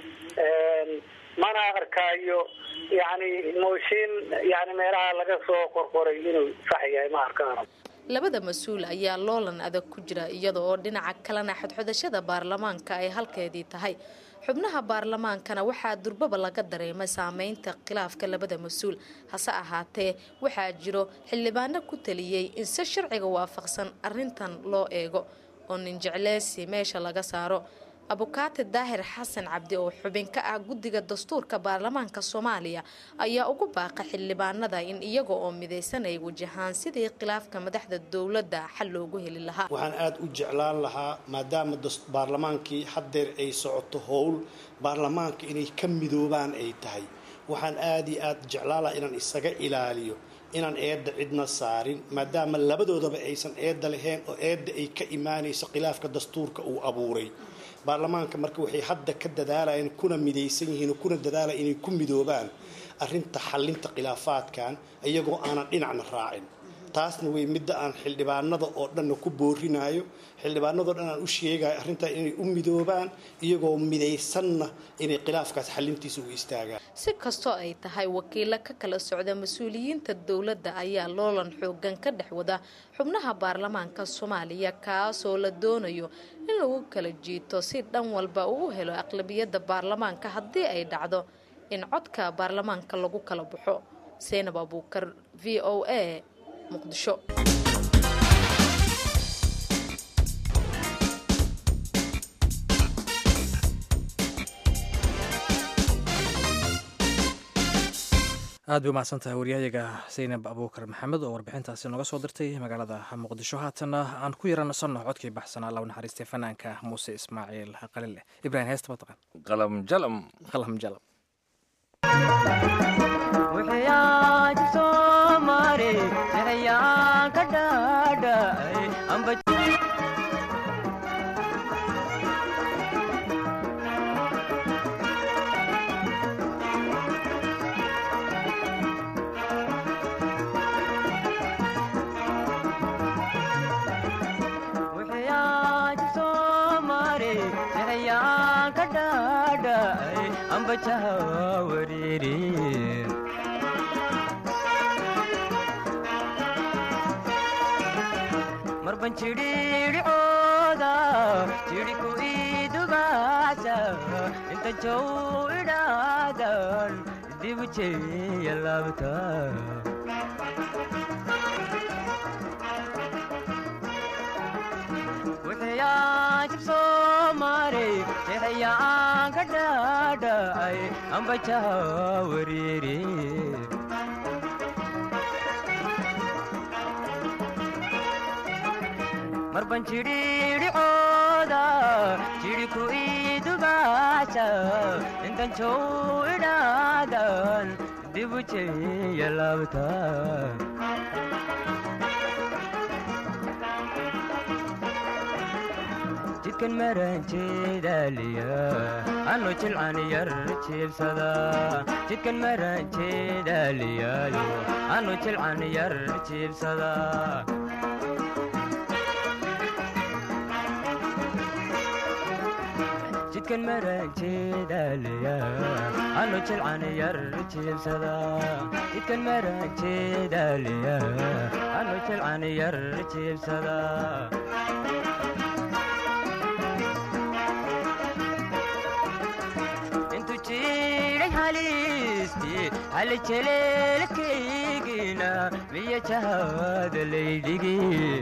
mana arkaayo yani mooshin yani meelaha laga soo qorqoray inuu sax yahay ma arkaano labada mas-uul ayaa loolan adag ku jira iyada oo dhinaca kalena xodxodashada baarlamaanka ay halkeedii tahay xubnaha baarlamaankana waxaa durbaba laga dareemay saameynta khilaafka labada mas-uul hase ahaatee waxaa jiro xildhibaano ku taliyey in si sharciga waafaqsan arintan loo eego oo ninjecleysi meesha laga saaro abukaati daahir xasan cabdi oo xubin ka ah guddiga dastuurka baarlamaanka soomaaliya ayaa ugu baaqa xildhibaanada in iyaga oo midaysan ay wajahaan sidii khilaafka madaxda dowladda xal loogu heli lahaa waxaan aada u jeclaan lahaa maadaama baarlamaankii haddeer ay socoto howl baarlamaanka inay ka midoobaan ay tahay waxaan aada iyo aada jeclaan lahaa inaan isaga ilaaliyo inaan eedda cidna saarin maadaama labadoodaba aysan eedda lahayn oo eedda ay ka imaanayso khilaafka dastuurka uu abuuray baarlamaanka marka waxay hadda ka dadaalayeen kuna midaysan yihiin oo kuna dadaalaya inay ku midoobaan arrinta xallinta khilaafaadkan iyagoo aanan dhinacna raacin taasna way midda aan xildhibaanada oo dhanna ku boorinayo xildhibaanadoo dhan aan u sheegayo arrintaa inay u midoobaan iyagoo midaysanna inay khilaafkaas xallintiisa u istaagaan si kastoo ay tahay wakiilo ka kala socda mas-uuliyiinta dowladda ayaa loolan xoogan ka dhex wada xubnaha baarlamaanka soomaaliya kaasoo la doonayo in lagu kala jiito si dhan walba uu u helo aqlabiyadda baarlamaanka haddii ay dhacdo in codka baarlamaanka lagu kala baxo seynab abuukar v o a muqdisho aad bay umahadsan tahay waryahayaga saynab abuukar maxamed oo warbixintaasi nooga soo dirtay magaalada muqdisho haatana aan ku yaransanno codkii baxsanaa law naxariistay fanaanka muuse ismaaciil qalile ibrahim heesta mataqan qalam jalam qalam jalam marban jidhiidhicooda jidhiku idubaasa inta jow idhaadan dibu jeeya laabta wuxuyaa jibsoo maray jeexayaan ka dhaadhacay ambajaha wariiri marban jidhiidhicooda jidhiku idubaasa intan jow idhaadan dibu jeeya laabta jidkan maranjeedaaliya anu jilcan yar jiibsada jidkan maranjeedaaliyaayo anu jilcan yar jiibsada jidkan maranjeedaaliya anu jilcan yar jiibsada jidkan maranjeedaaliya anu jilcan yar jiibsada halijeleelkaygina miya jahaada laydhigi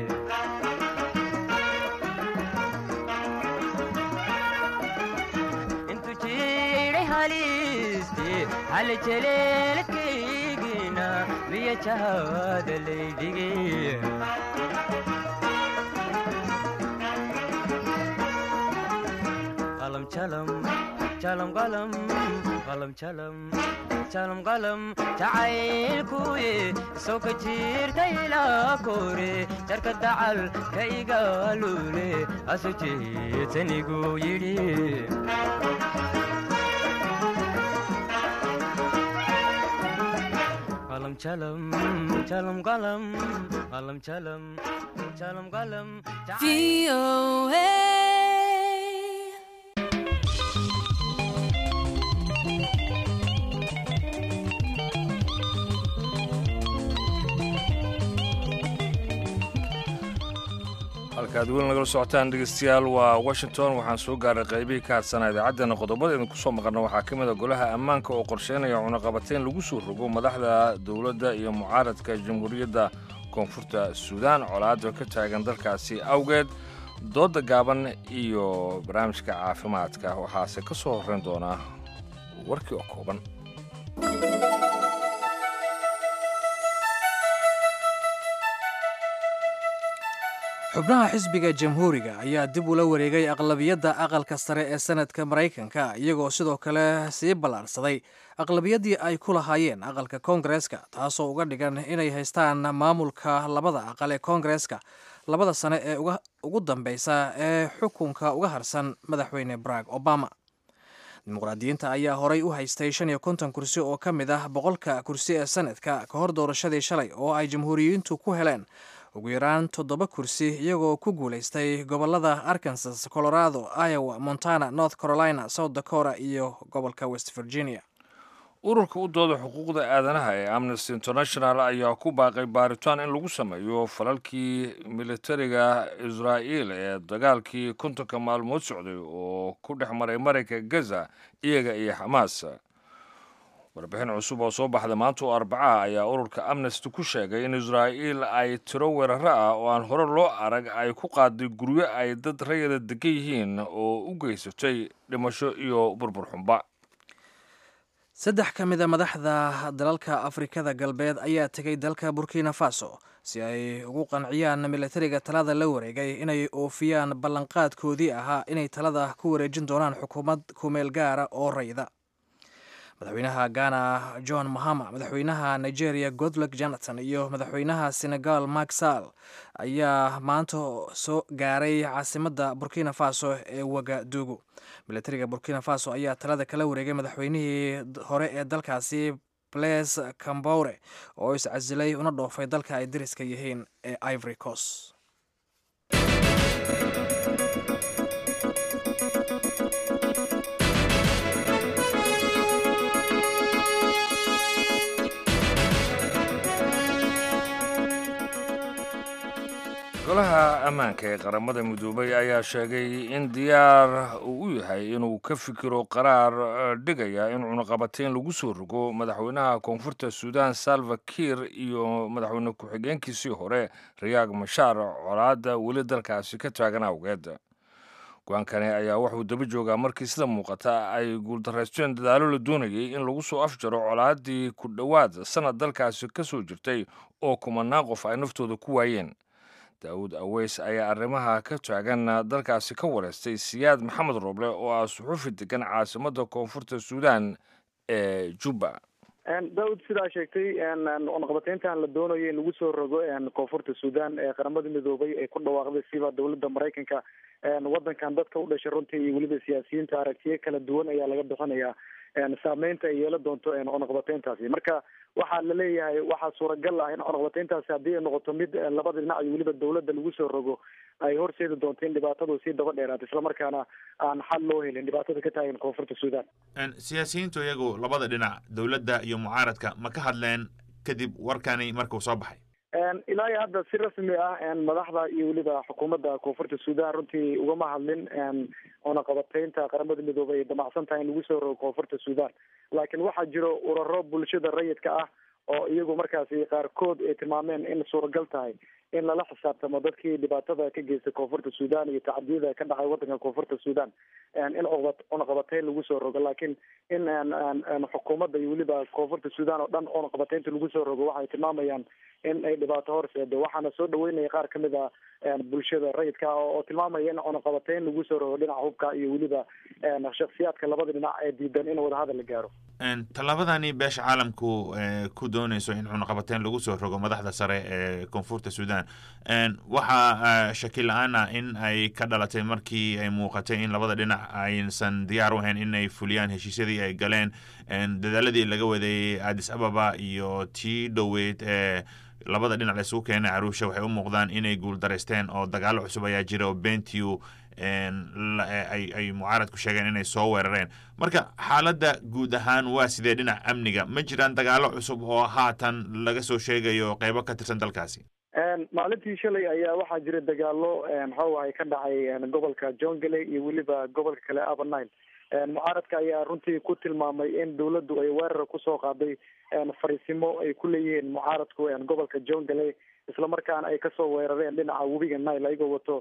intu jiidhay halisti halijeleelkaygina miya jahaada laydhigi qalam jalam jalam qalam qalam jalam jalum qalam jacaylkuye soo ka jiirta ilaa kore jarka dacal ka igaalule asu jeetanigu yidhi qalam jalam jalam qalam qalam jalam jalam qalam halkaad weli nagala socotaan dhegeystayaal waa washington waxaan soo gaaray qaybihii ka hadsanaa idaacaddeenna qodobada idinku soo maqalna waxaa ka mid a golaha ammaanka oo qorsheynaya cunaqabateyn lagu soo rogo madaxda dowladda iyo mucaaradka jamhuuriyadda koonfurta suudaan colaada ka taagan dalkaasi awgeed dooda gaaban iyo barnaamijka caafimaadka waxaase ka soo horreyn doonaa warkii oo kooban xubnaha xisbiga jamhuuriga ayaa dib ula wareegay aqlabiyadda aqalka sare ee sanadka maraykanka iyagoo sidoo kale sii ballaarsaday aqlabiyaddii ay ku lahaayeen aqalka koongareeska taasoo uga dhigan inay haystaan maamulka labada aqal ee koongareeska labada sane ee ugu dambeysa ee xukunka uga harsan madaxweyne barack obama dimuqraadiyiinta ayaa horay u haystay shan iyo konton kursi oo ka mid ah boqolka kursi ee sanadka ka hor doorashadii shalay oo ay jamhuuriyiintu ku heleen ugu yaraan toddoba kursi iyagoo ku guulaystay gobolada arkansas colorado iowa montana north carolina south dakota iyo gobolka west virginia ururka u dooda xuquuqda aadanaha ee amnesty international ayaa ku baaqay baaritaan in lagu sameeyo falalkii militariga israa'iil ee dagaalkii kontonka maalmood socday oo ku dhex maray marayka gaza iyaga iyo xamaas warbixin cusub oo soo baxda maanta oo arbacaha ayaa ururka amnesty ku sheegay in israa'iil ay tiro weeraro ah oo aan hore loo arag ay ku qaaday guryo ay dad rayada degan yihiin oo u geysatay dhimasho iyo burbur xunba saddex ka mid a madaxda dalalka afrikada galbeed ayaa tegay dalka burkina faso si ay ugu qanciyaan militariga talada la wareegay inay oofiyaan ballanqaadkoodii ahaa inay talada ku wareejin doonaan xukuumad kumeel gaara oo rayda madaxweynaha ghana john mahama madaxweynaha nigeria godluck jonathan iyo madaxweynaha senegal mak sall ayaa maanta soo gaaray caasimadda burkina faso ee wagadugu militariga burkina faso ayaa talada kala wareegay madaxweynihii hore ee dalkaasi blaise camboure oo iscasilay una dhoofay dalka ay dariska yihiin ee ivory coast golaha ammaanka ee qaramada midoobay ayaa sheegay in diyaar uu u yahay inuu ka fikiro qaraar dhigaya in cunaqabateyn lagu soo rogo madaxweynaha koonfurta suudaan salva kiir iyo madaxweyne ku-xigeenkiisii hore rayaag mashaar colaadda weli dalkaasi ka taagan awgeed go-aankani ayaa wuxuu daba joogaa markii sida muuqata ay guuldarraysteen dadaalo la doonayay in lagu soo afjaro colaaddii ku dhowaad sanad dalkaasi ka soo jirtay oo kumanaan qof ay naftooda ku waayeen daawud aweys ayaa arrimaha ka taagan dalkaasi ka wareystay siyaad maxamed rooble oo ah suxuufi degan caasimadda koonfurta suudaan ee jubba daawud sidaa sheegtay cunaqabateyntan la doonayo in lagu soo rogo koonfurta suudaan ee qaramada midoobay ay ku dhawaaqday siba dowladda maraykanka wadankan dadka u dhashay runtii iyo weliba siyaasiyiinta aragtiyo kala duwan ayaa laga bixinayaa saameynta ay yeelan doonto cunaqabateyntaasi marka waxaa la leeyahay waxaa suuragal ah in cunaqabateyntaasi haddii ay noqoto mid labada dhinac iyo weliba dowladda lagu soo rogo ay horseedi doonto in dhibaatadu sii daba dheeraato islamarkaana aan xal loo helin dhibaatada ka taagan koonfurta suudaan siyaasiyiintu iyagu labada dhinac dowladda iyo mucaaradka ma ka hadleen kadib warkani markuu soo baxay ilaa iyo hadda si rasmi ah madaxda iyo weliba xukuumadda koonfurta suudaan runtii ugama hadlin cunaqabateynta qaramada midoobay ay damacsan tahay in lagu soo rogo koonfurta suudaan laakiin waxaa jiro uraro bulshada rayidka ah oo iyagu markaasi qaarkood ay tilmaameen in suuragal tahay in lala xisaabtamo dadkii dhibaatada ka geystay koonfurta sudan iyo tacadiyada ka dhacay wadanka koonfurta sudan in cunaqabateyn lagu soo rogo laakiin in xukuumadda iyo weliba koonfurta sudan oo dhan cunaqabateynta lagu soo rogo waxay tilmaamayaan in ay dhibaato horseedo waxaana soo dhaweynaya qaar kamid a bulshada rayidka oo tilmaamaya in cunaqabateyn lagu soo rogo dhinaca hubka iyo weliba shaksiyaadka labada dhinac ee diidan in wadahadal la gaaro tallaabadani beesha caalamku ku dooneyso in cunaqabateyn lagu soo rogo madaxda sare ee koonfurta sudan waxaa shaki la-aana in ay ka dhalatay markii ay muuqatay in labada dhinac aysan diyaar u ahayn in ay fuliyaan heshiisyadii ay galeen dadaaladii laga waday addis ababa iyo tii dhoweyd ee labada dhinac la isugu keenay caruusha waxay u muuqdaan inay guuldaraysteen oo dagaalo cusub ayaa jira oo bentiu ay mucaaradku sheegeen inay soo weerareen marka xaaladda guud ahaan waa sidee dhinac amniga ma jiraan dagaalo cusub oo haatan laga soo sheegayo qeybo ka tirsan dalkaasi maalintii shalay ayaa waxaa jira dagaalo maxawahay ka dhacay gobolka jongale iyo weliba gobolka kale abernile mucaaradka ayaa runtii ku tilmaamay in dawladdu ay weerar kusoo qaaday fariisimo ay ku leeyihiin mucaaradku gobolka jongale islamarkaana ay kasoo weerareen dhinaca webiga nile ayagoo wato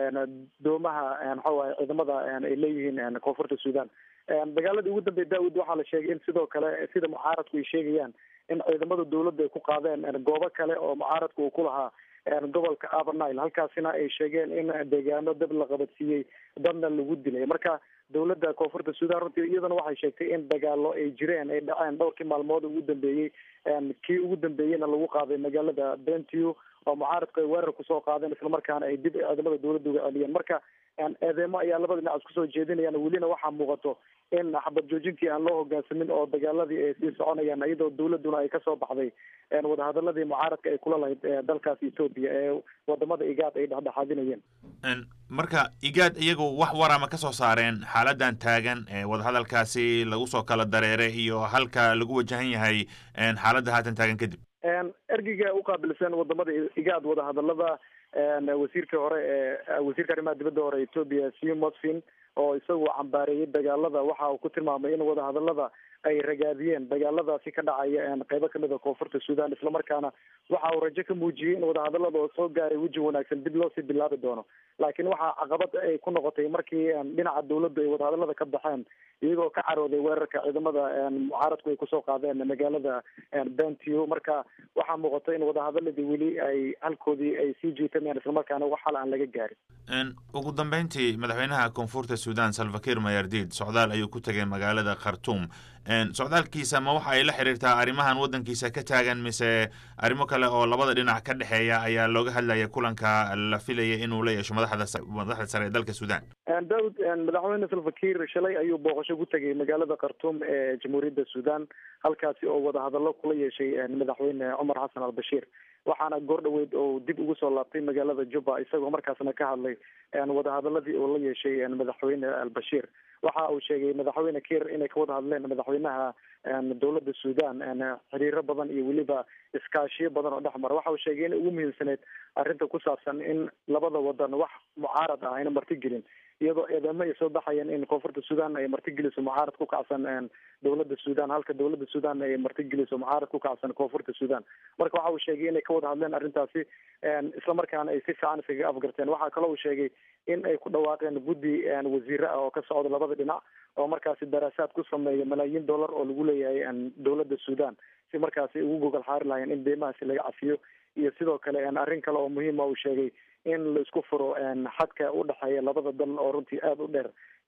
doomaha maxawahay ciidamada ay leeyihiin koonfurta sudan dagaaladii ugu dambeya daawud waxaa la sheegay in sidoo kale sida mucaaradku ay sheegayaan in ciidamada dawladda ay ku qaadeen goobo kale oo mucaaradku uu ku lahaa gobolka abernile halkaasina ay sheegeen in deegaano dab la qabadsiiyey dadna lagu dilay marka dawladda koonfurta sudan runtii iyaduna waxay sheegtay in dagaalo ay jireen ay dhaceen dhowrkii maalmood ugu dambeeyey kii ugu dambeeyeyna lagu qaaday magaalada bentiu oo mucaaradku ay weerar kusoo qaadeen islamarkaana ay dib ciidamada dawladda uga celiyeen marka eedeemo ayaa labada dhinac isku soo jeedinayaan welina waxaa muuqato in xabad joojintii aan loo hogaansamin oo dagaaladii ay sii soconayaan iyadoo dawladuna ay kasoo baxday wadahadaladii mucaaradka ay kula lahayd dalkaas etoobiya ee wadamada igaad ay dhexdhexaadinayeen marka igaad iyagu wax warama ka soo saareen xaaladan taagan wadahadalkaasi lagu soo kala dareeray iyo halka lagu wajahan yahay xaaladda haatan taagan kadib ergeyga uqaabilsan wadamada igaad wadahadalada wasiirkii hore ee wasiirka arrimaha dibadda hore etoobiya siu mosfin oo isagu cambaareeyey dagaalada waxa uu ku tilmaamay in wadahadalada ay ragaadiyeen dagaaladaasi ka dhacaya qeybo kamid a koonfurta sudan islamarkaana waxa uu rajo ka muujiyey in wadahadalada oo soo gaaray weji wanaagsan dib loosii bilaabi doono laakiin waxaa caqabad ay ku noqotay markii dhinaca dawladdu ay wadahadalada ka baxeen iyagoo ka carooday weerarka ciidamada mucaaradku ay kusoo qaadeen magaalada bentiu marka waxaa muuqata in wadahadaladii weli ay halkoodii ay sii jiitamayaan islamarkaana wax hal aan laga gaarin ugu dambeyntii madaxweynaha koonfurta sudan salvakir mayardid socdaal ayuu ku tegay magaalada khartum socdaalkiisa ma waxa ay la xiriirtaa arrimahan waddankiisa ka taagan mise arrimo kale oo labada dhinac ka dhexeeya ayaa looga hadlaya kulanka la filaya inuu la yeesho madaxda madaxda sare ee dalka sudan daawud madaxweyne salvakir shalay ayuu booqasho ku tegay magaalada khartum ee jamhuuriyadda sudan halkaasi oo wadahadallo kula yeeshay madaxweyne cumar xasan albashiir waxaana goor dhaweyd oo dib ugu soo laabtay magaalada juba isagoo markaasna ka hadlay wadahadaladii uu la yeeshay madaxweyne albashiir waxa uu sheegay madaxweyne kir inay ka wada hadleen madaxweynaha dowladda sudan xiriiro badan iyo weliba iskaashiyo badan oo dhexmara waxa uu sheegay inay ugu muhiimsaneyd arrinta ku saabsan in labada wadan wax mucaarad ah ayna martigelin iyadoo eedamo ay soo baxayeen in koonfurta sudan ay martigeliso mucaarad ku kacsan dowladda sudan halka dowladda sudan ay martigeliso mucaarad ku kacsan koonfurta sudan marka waxa uu sheegay inay ka wada hadleen arrintaasi islamarkaana ay si fiican iskaga afgarteen waxaa kaloo uu sheegay in ay ku dhawaaqeen guddi wasiire ah oo ka socda labada dhinac oo markaasi daraasaad ku sameeya malaayiin dollar oo lagu leeyahay dowladda sudan si markaasi ugu gogol xaari lahayn in deymahaasi laga cafiyo iyo sidoo kale arrin kale oo muhiima uu sheegay in la isku furo xadka udhexeeya labada dal oo runtii aada u dheer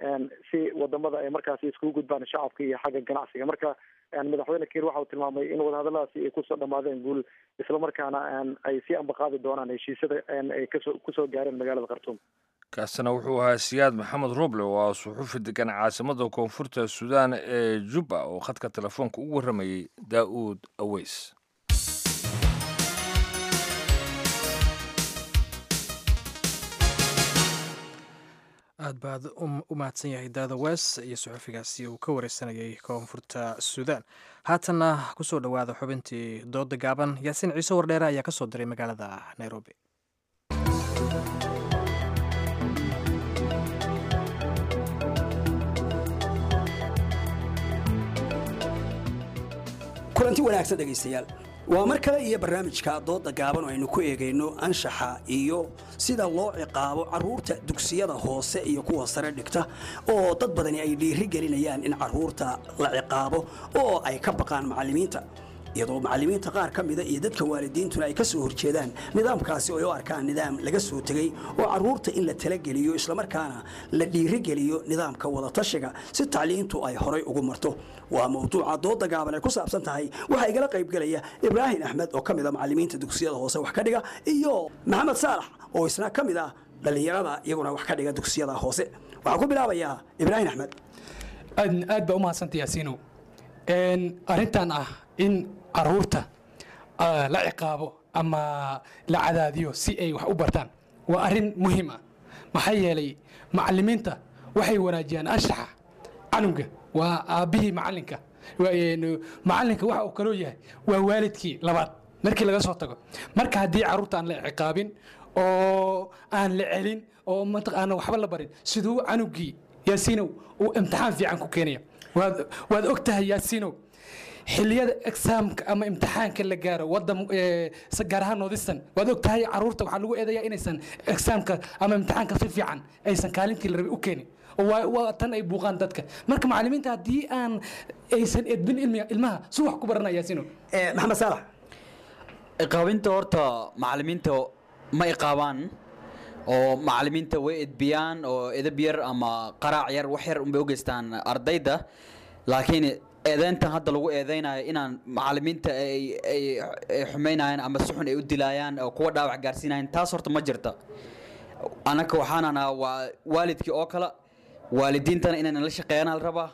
si wadamada ay markaasi iskugu gudbaan shacabka iyo xagga ganacsiga marka madaxweyne kiir waxa uu tilmaamay in wadahadaladaasi ay kusoo dhamaadeen guul islamarkaana ay sii ambaqaadi doonaan heshiisyada ay kasoo kusoo gaareen magaalada khartuum kaasina wuxuu ahaa siyaad maxamed roble oo ah suxuufi degan caasimada koonfurta suudaan ee jubba oo khadka telefoonka ugu warramayey daa'uud aweys aad baad u mahadsan yahay daada wes iyo suxufigaasi uu ka wareysanayay koonfurta suudaan haatanna kusoo dhowaada xubintii dooda gaaban yaasiin ciise wardheere ayaa kasoo diray magaalada nairobi kulanti wanaagsan dhegaystayaal waa mar kale iyo barnaamijka dooda gaaban oo aynu ku eegayno anshaxa iyo sida loo ciqaabo carruurta dugsiyada hoose iyo kuwa sare dhigta oo dad badani ay dhiiri gelinayaan in carruurta la ciqaabo oo ay ka baqaan macallimiinta iyadoo macallimiinta qaar ka mida iyo dadka waalidiintuna ay ka soo horjeedaan nidaamkaasi oo ay u arkaan nidaam laga soo tegey oo carruurta in la talageliyo islamarkaana la dhiirigeliyo nidaamka wadatashiga si tacliintu ay horay ugu marto waa mawduuca dooda gaaban ay ku saabsan tahay waxaa igala qaybgelaya ibraahim axmed oo ka mid a macallimiinta dugsiyada hoose wax ka dhiga iyo maxamed saalax oo isna ka mid ah dhallinyarada iyaguna wax ka dhiga dugsiyada hoose waxaan ku bilaabayaa ibraahim axmed aad baa u mahadsanta yaasiinow arrintan ah in caruurta la ciqaabo ama la cadaadiyo si ay wax u bartaan waa arrin muhiim ah maxaa yeelay macallimiinta waxay wanaajiyaan anshaxa canuga waa aabbihii macallinka macallinka waxa uu kaloo yahay waa waalidkii labaad markii laga soo tago marka haddii carruurta aan la ciqaabin oo aan la celin oo mataqaana waxba la barin siduu canugii yaasiinow uu imtixaan fiican ku keenaya waad og tahay yaasiinow xiliyada exaamka ama imtixaanka la gaaro wadan gaar ahaan noodistan waad og tahay caruurta waxaa lagu eedayaa inaysan exaamka ama imtixaanka si fiican aysan kaalintii la rabay u keenin waa tan ay buuqaan dadka marka macallimiinta haddii aan aysan edbin ilmaha si wax ku baranaya yaasiinow maxamed saalax iqaabinta horta macallimiinta ma iqaabaan oo macallimiinta way edbiyaan oo edab yar ama qaraac yar wax yar unbay u geystaan ardayda laakiin eedeyntan hadda lagu eedeynayo inaan macallimiinta ay xumaynayaan ama si xun ay u dilaayaan oo kuwa dhaawac gaarsiinayaan taas horta ma jirta anaka waxaanan waa waalidkii oo kale waalidiintana inaynan la shaqeeyana la rabaa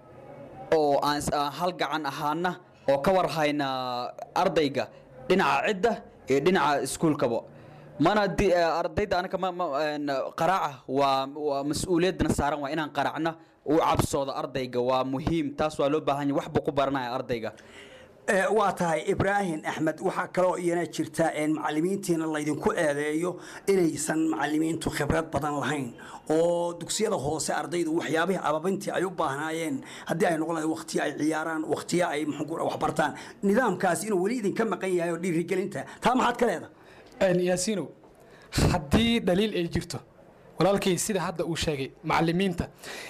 oo aan hal gacan ahaana oo ka war hayna ardayga dhinaca cidda iyo dhinaca iskuulkaba mana ardayda anaka qaraaca waa waa mas-uuliyadna saaran waa inaan qaraacna u cabsooda ardayga waa muhiim taas waa loo baahan yahay waxbuu ku baranaya ardayga waa tahay ibraahim axmed waxaa kaloo iyana jirta macallimiintiina laydinku eedeeyo inaysan macallimiintu khibrad badan lahayn oo dugsiyada hoose ardaydu waxyaabihii ababintii ay u baahnaayeen haddii ay noqon lahayd waqtiyo ay ciyaaraan waqtiyo ay waxbartaan nidaamkaasi inuu weli idinka maqan yahay oo dhiirigelinta taa maxaad ka leedahay yaasiinow haddii dhaliil ay jirto walaalkay sida hadda uu sheegay macallimiinta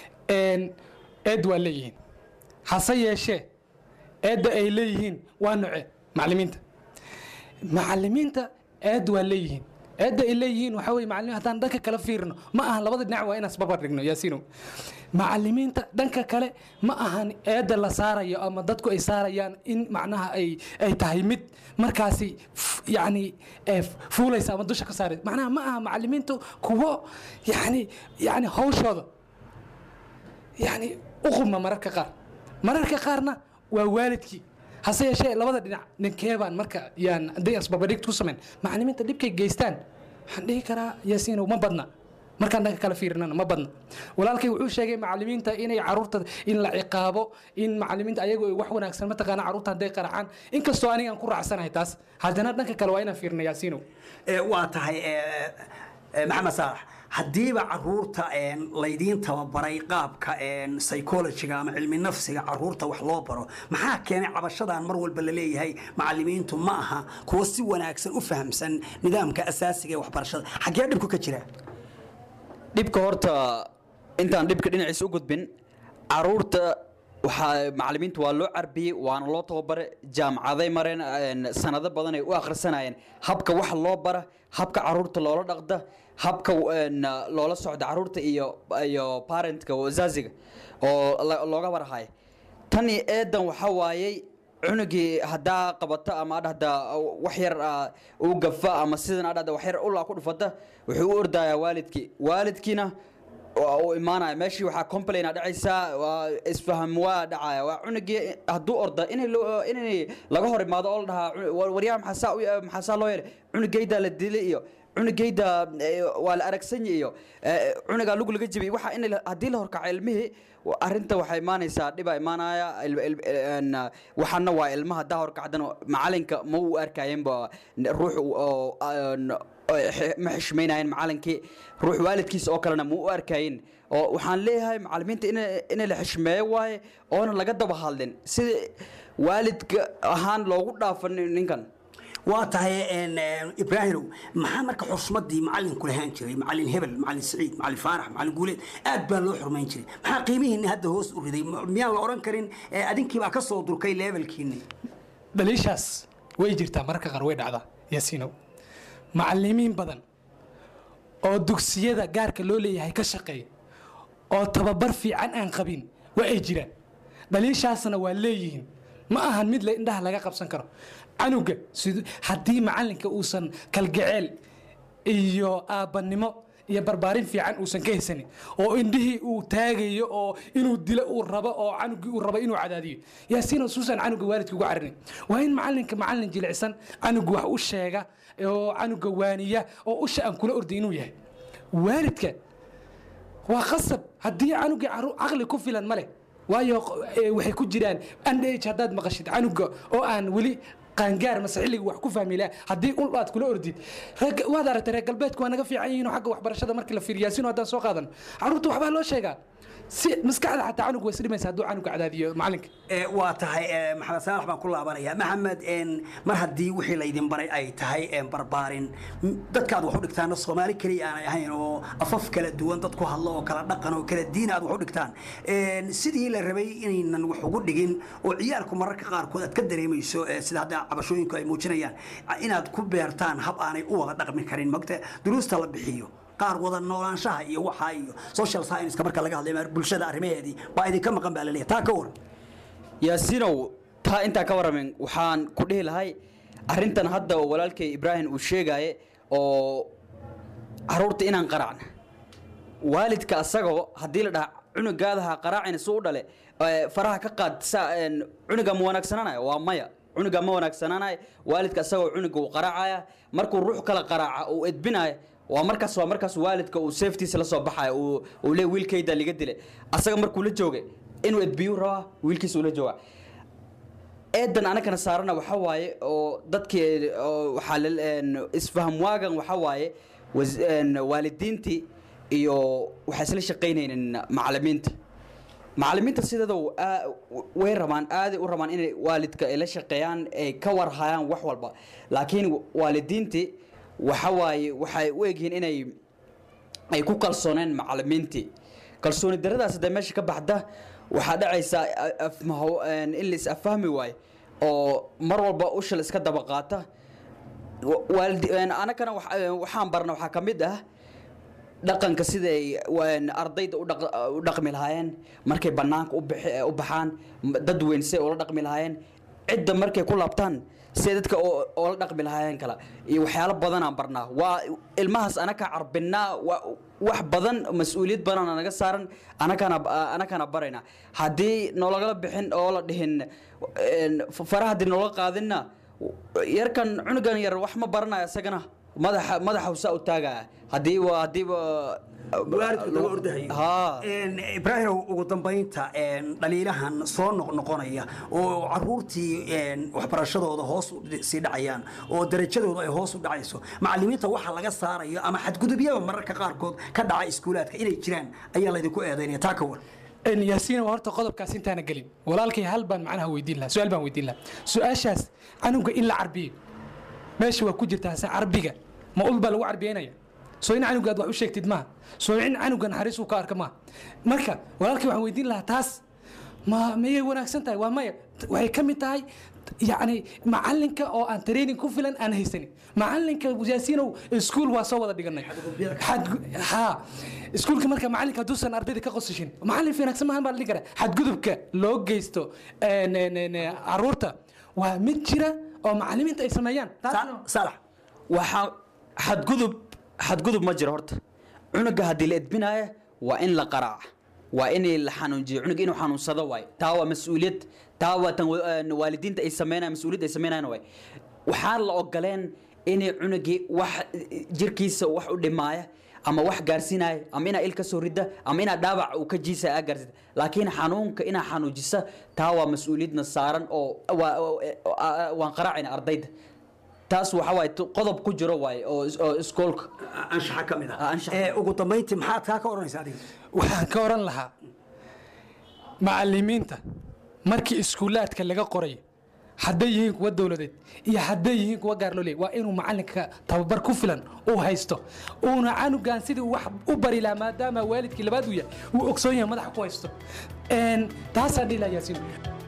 eed waa leeyihiin hase yeeshee eedda ay leeyihiin waa noce macallimiinta macallimiinta eed waa leeyihiin eedda ay leeyihiin waxaa weye macallimiin haddaan dhanka kale fiirno ma ahan labada dhinac waa inaan isbarbar dhigno yaasiinow macallimiinta dhanka kale ma ahan eedda la saarayo ama dadku ay saarayaan in macnaha ay ay tahay mid markaasi yacni fuulaysa ama dusha ka saaraysa macnaha ma aha macallimiintu kuwo yacni yacni hawshooda yacni u qubma mararka qaar mararka qaarna waa waalidkii hase yeeshee labada dhinac ninkeebaan marka yaan haddii asbabadhig ku samayn macallimiinta dhibkay geystaan waxaan dhihi karaa yaasiinow ma badna markaan dhanka kala fiirinana ma badna walaalkay wuxuu sheegay macallimiinta inay caruurta in la ciqaabo in macallimiinta ayagu ay wax wanaagsan mataqaana caruurta hadday qaracaan inkastoo anigaan ku raacsanahay taas haddana dhanka kale waa inaan fiirina yaasiinow waa tahay maxamed saalax haddiiba caruurta laydiin tababaray qaabka psychologiga ama cilmi nafsiga caruurta wax loo baro maxaa keenay cabashadan mar walba la leeyahay macallimiintu ma aha kuwa si wanaagsan u fahamsan nidaamka asaasiga ee waxbarashada xaggee dhibku ka jira dhibka horta intaan dhibka dhinaciisa u gudbin caruurta waxaa macallimiintu waa loo carbiyey waana loo tababare jaamacaday mareen sanado badan ay u akhrisanayeen habka wax loo bara habka caruurta loola dhaqda habka loola socda caruurta iyo iyo parentka wasaaziga oo looga warhayo tan iyo eedan waxaa waayey cunugii haddaa qabata ama adhahda wax yar uu gafa ama sidan adhahda wax yar ulaa ku dhufata wuxuu u ordayaa waalidkii waalidkiina uu imaanaya meeshii waxaa complaina dhacaysaa waa isfaham waa dhacaya waa cunugii hadduu orda inay inay laga hor imaado oo la dhahaa waryaha maxaasaa maxaasaa loo yeelay cunugaydaa la dilay iyo cunugayda waa la aragsanya iyo cunugaa lugu laga jibiyay waxa in haddii la horkaco ilmihii arrinta waxaa imaanaysaa dhibaa imaanaya waxaana waa ilmaha haddaa horkacdan macalinka ma u arkayenba ruux ma xishmaynayen macalinkii ruux waalidkiisa oo kalena ma u arkayin oo waxaan leeyahay macalimiinta in la xishmeeyo waaye oona laga daba hadlin sida waalidka ahaan loogu dhaafo nin- ninkan waa tahay een, een, ibraahimow maxaa marka xusmadii macalinku lahaan jiray macalin hebel macalin siciid macalin faarax macalin guuleed aad baa loo xurmayn jiray maxaa qiimihiinni hadda hoos u riday M- miyaan la odhan karin ee, adinkiibaa ka soo durkay levelkiinni dhaliishaas way jirtaa mararka qaar way dhacdaa yaasiinow macalimiin badan oo dugsiyada gaarka loo leeyahay ka shaqeeya oo tababar fiican aan qabin waa ay jiraan dhaliishaasna waa leeyihiin ma ahan mid la indhaha laga qabsan karo canuga sid- haddii macalinka uusan kalgaceel iyo aabbanimo iyo barbaarin fiican uusan ka haysanin oo indhihii uu taagayo oo inuu dilo uu rabo oo canugii uu rabo inuu cadaadiyo yaasiin suusan canuga waalidka ugu carinin waa in macalinka macalin jilicsan canuga wax u sheega oo canuga waaniya oo usha aan kula orday inuu yahay waalidka waa qasab haddii canugii caru- caqli ku filan ma leh waayo eh, waxay ku jiraan andh haddaad maqashid canuga oo aan weli qaangaar mase xilliga wax ku fahmi laha haddii ul aad kula ordid reer- waad aragtay reer galbeedku waa naga fiican yihiin oo xagga waxbarashada markii la fiiriyo yaasiin haddaan soo qaadan caruurta waxbaa loo sheegaa si maskaxda xataa canuga way isdhimaysa hadduu canuga cadaadiyo macalinka Ee, waa tahay ee, maxamed saalax baan ku laabanaya maxamed een, mar haddii wixii laydin baray ay tahay een, barbaarin m- dadkaad wax u dhigtaana soomaali keliya aanay ahayn oo afaf kala duwan dad ku hadlo oo kala dhaqan oo kala diin aad wax u dhigtaan Een, sidii la rabay inaynan wax ugu dhigin oo ciyaalku mararka qaarkood aad ka dareemayso ee, sida hadda cabashooyinku ay muujinayaan inaad ku beertaan hab aanay u wada dhaqmi karin mogta duruusta la bixiyo qaar wada noolaanshaha iyo waxaa iyo social science marka laga hadlayo bulshada arrimaheedii baa idinka maqan baa laleeyahay taa ka waran yaasiinow taa intaa ka warramin waxaan ku dhihi lahay arrintan hadda oo walaalkay ibraahim uu sheegaaye oo caruurta inaan qaracna waalidka asagoo haddii la dhaha cunugaadaha qaraacina suu u dhale ee, faraha ka qaad saa een, cunuga ma wanaagsananaya waa maya cunuga ma wanaagsananaya waalidka asagoo cunuga uu qaraacaya markuu ruux kala qaraaca uu edbinaya waa markaas waa markaas waalidka uu safetiisa la soo baxaya uu uu le wiilkayda liga dilay asaga markuu la joogay inuu edbiyu rabaa wiilkiisa ula jooga eedan anagana saarana waxa waaye oo dadkii oo waxaa la- een, isfaham waagan waxa waaye was- een, waalidiintii iyo waxay isla shaqaynaynin macalimiinta macalimiinta sideeda way rabaan aaday u rabaan inay waalidka ay la shaqeeyaan ay ka warhayaan wax walba laakiin waalidiintii waxa waaye waxay u egyihiin inay ay ku kalsooneen macalimiintii kalsooni daradaas hadday meesha ka baxda waxaa dhacaysa afmaho in la is afahmi waayo oo mar walba ushal iska daba qaata Wa- waalidi- een, anagana wax- een, waxaan barna waxaa ka mid ah dhaqanka siday een, ardayda u dhaq- u dhaqmi lahaayeen markay banaanka u bixi- u baxaan m- dad weyn siday ula dhaqmi lahaayeen cidda markay ku laabtaan siday dadka oo- oola dhaqmi lahaayeen kala iyo waxyaalo badanaan barnaa waa ilmahaas anaka carbinaa wa- wax badan mas-uuliyad badan naga saaran anakana anakana barayna haddii noolagala bixin oo la dhihin een, faraha haddii noola qaadinna yarkan cunugan yar wax ma baranayo isagana madaxa madaxa usaa u taagaya haddii waa haddiiba waalidku laga ordahayo haa Een, ibraahimow ugu dambaynta een, dhaliilahan soo noqnoqonaya oo caruurtii een, waxbarashadooda hoos u sii dhacayaan oo darajadooda ay hoos u dhacayso macalimiinta waxa laga saarayo ama xadgudubyada mararka qaarkood ka dhaca iskuulaadka inay jiraan ayaa laydinku eedaynaya taa ka war n yaasiin waa horta qodobkaas intaana gelin walaalkay hal baan macnaha weydiin lahaa su-aal baan weydiin lahaa su-aashaas canuga in la carbiyo meesha waa ku jirtaa se carbiga ma ul baa lagu carbiyeynaya soo in canuga aad wax u sheegtid maaha soo in canuga naxariis uu ka arka maaha marka walaalkay waxaan weydiin lahaa taas ma mayay wanaagsan tahay waa maya waxay ka mid tahay yacni macalinka oo aan training ku filan aan haysanin macalinka yaasiinow iskuul waa soo wada dhiganay Xadgu- haa iskuulka marka macalinka hadduusan ardayda ka qosashin macalin wanaagsan maahan baa la dhihi karaa xadgudubka loo geysto een, een, een, caruurta waa mid jira oo macalimiinta ay sameeyaan salax waxaa xadgudub xadgudub ma jiro horta cunuga haddii la edbinaayo waa in la qaraaca waa in la xanuunjiyo cunuga inuu xanuunsado waay taa waa mas-uuliyad taa waa tan wa- een, waalidiinta ay sameynayaan mas-uuliyadda ay sameynayaan waay waxaan la ogoleen inay cunugii wax jirkiisa wax u dhimaaya ama wax gaarsiinaya ama inaa il ka soo rida ama inaa dhaawac uu ka jiisa aa gaarsida laakiin xanuunka inaa xanuujisa taa waa mas-uuliyadna saaran oo waa- waa- waan qaraacayna ardayda taas waxa waaye tu- qodob ku jiro waaye oo is- oo iskoolka anshaxa ka mid ah Ee, ugu dambayntii maxaad kaa ka odhanaysa adiga waxaan ka oran lahaa macalimiinta markii iskuulaadka laga qoray hadday yihiin kuwa dowladeed iyo hadday yihiin kuwa gaar loo leeyay waa inuu macalinka tababar ku filan uu haysto uuna canugan sidii uu wax u bari lahaa maadaama waalidkii labaad uu yahay uu ogsoon yahay madaxa ku haysto Een, taasaan dhihi lahaa yaasiin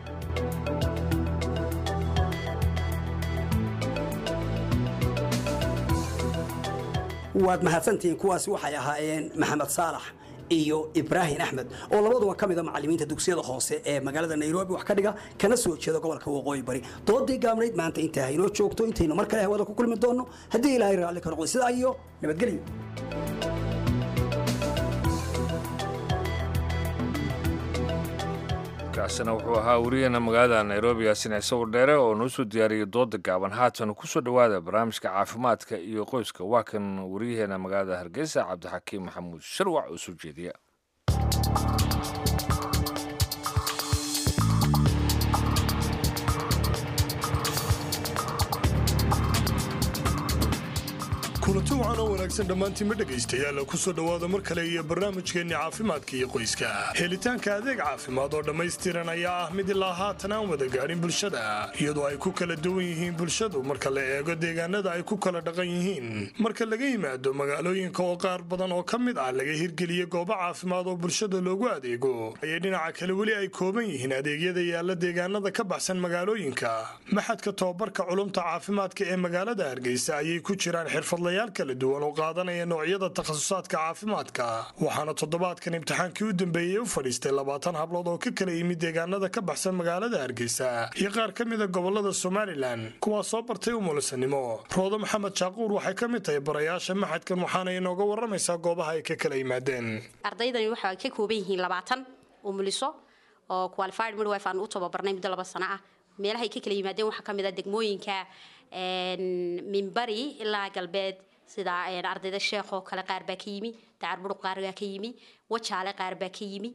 waad mahadsantihiin kuwaasi waxay ahaayeen maxamed saalax iyo ibraahim axmed oo labaduba ka mida macallimiinta dugsiyada hoose ee magaalada nairobi wax ka dhiga kana soo jeeda gobolka waqooyi bari doodii gaabnayd maanta intaa haynoo joogto intaynu mar kale hawada ku kulmi doonno haddii ilaahay raalli ka noqdo sidaa iyo nabadgelyo kaasina wuxuu ahaa wariyeena magaalada nairobi yaasin ciise wardheere oo noo soo diyaariyey dooda gaaban haatan kusoo dhowaada barnaamijka caafimaadka iyo qoyska waa kan wariyaheena magaalada hargeysa cabdixakiim maxamuud sharwac oo soo jeediya kulanti wacan oo wanaagsan dhammaantiinma dhegaystayaal kusoo dhowaada mar kale iyo barnaamijkeenni caafimaadka iyo qoyska helitaanka adeeg caafimaad oo dhammaystiran ayaa ah mid ilaa haatan aan wada gaadhin bulshada iyadoo ay ku kala duwan yihiin bulshadu marka la eego deegaanada ay ku kala dhaqan yihiin marka laga yimaado magaalooyinka oo qaar badan oo ka mid ah laga hirgeliye goobo caafimaad oo bulshada loogu adeego ayay dhinaca kale weli ay kooban yihiin adeegyada yaalla deegaanada ka baxsan magaalooyinka maxadka tobabarka culumta caafimaadka ee magaalada hargeysa ayay ku jiraan xirfadlayaal kala duwan oo qaadanaya noocyada takhasusaadka caafimaadka waxaana toddobaadkan imtixaankii u dambeeyey u fadhiistay labaatan hablood oo ka kala yimid deegaanada ka baxsan magaalada hargeysa iyo qaar ka mida gobolada somalilan kuwaas soo bartay umulisanimo roodo maxamed jaaquur waxay ka mid tahay barayaasha maxadkan waxaana inooga waramaysaa goobaha ay ka kala yimaadeen ardaydani waxay ka kooban yihiin labaatan umuliso oo qualified midwife aan u tababarnay muddo laba sano ah meelahay ka kala yimaadeen waxaa ka mid ah degmooyinka minbari ilaa galbeed sida ardayda sheekh oo kale qaar baa ka yimi dacar buruq qaar baa ka yimi wajaale qaar baa ka yimi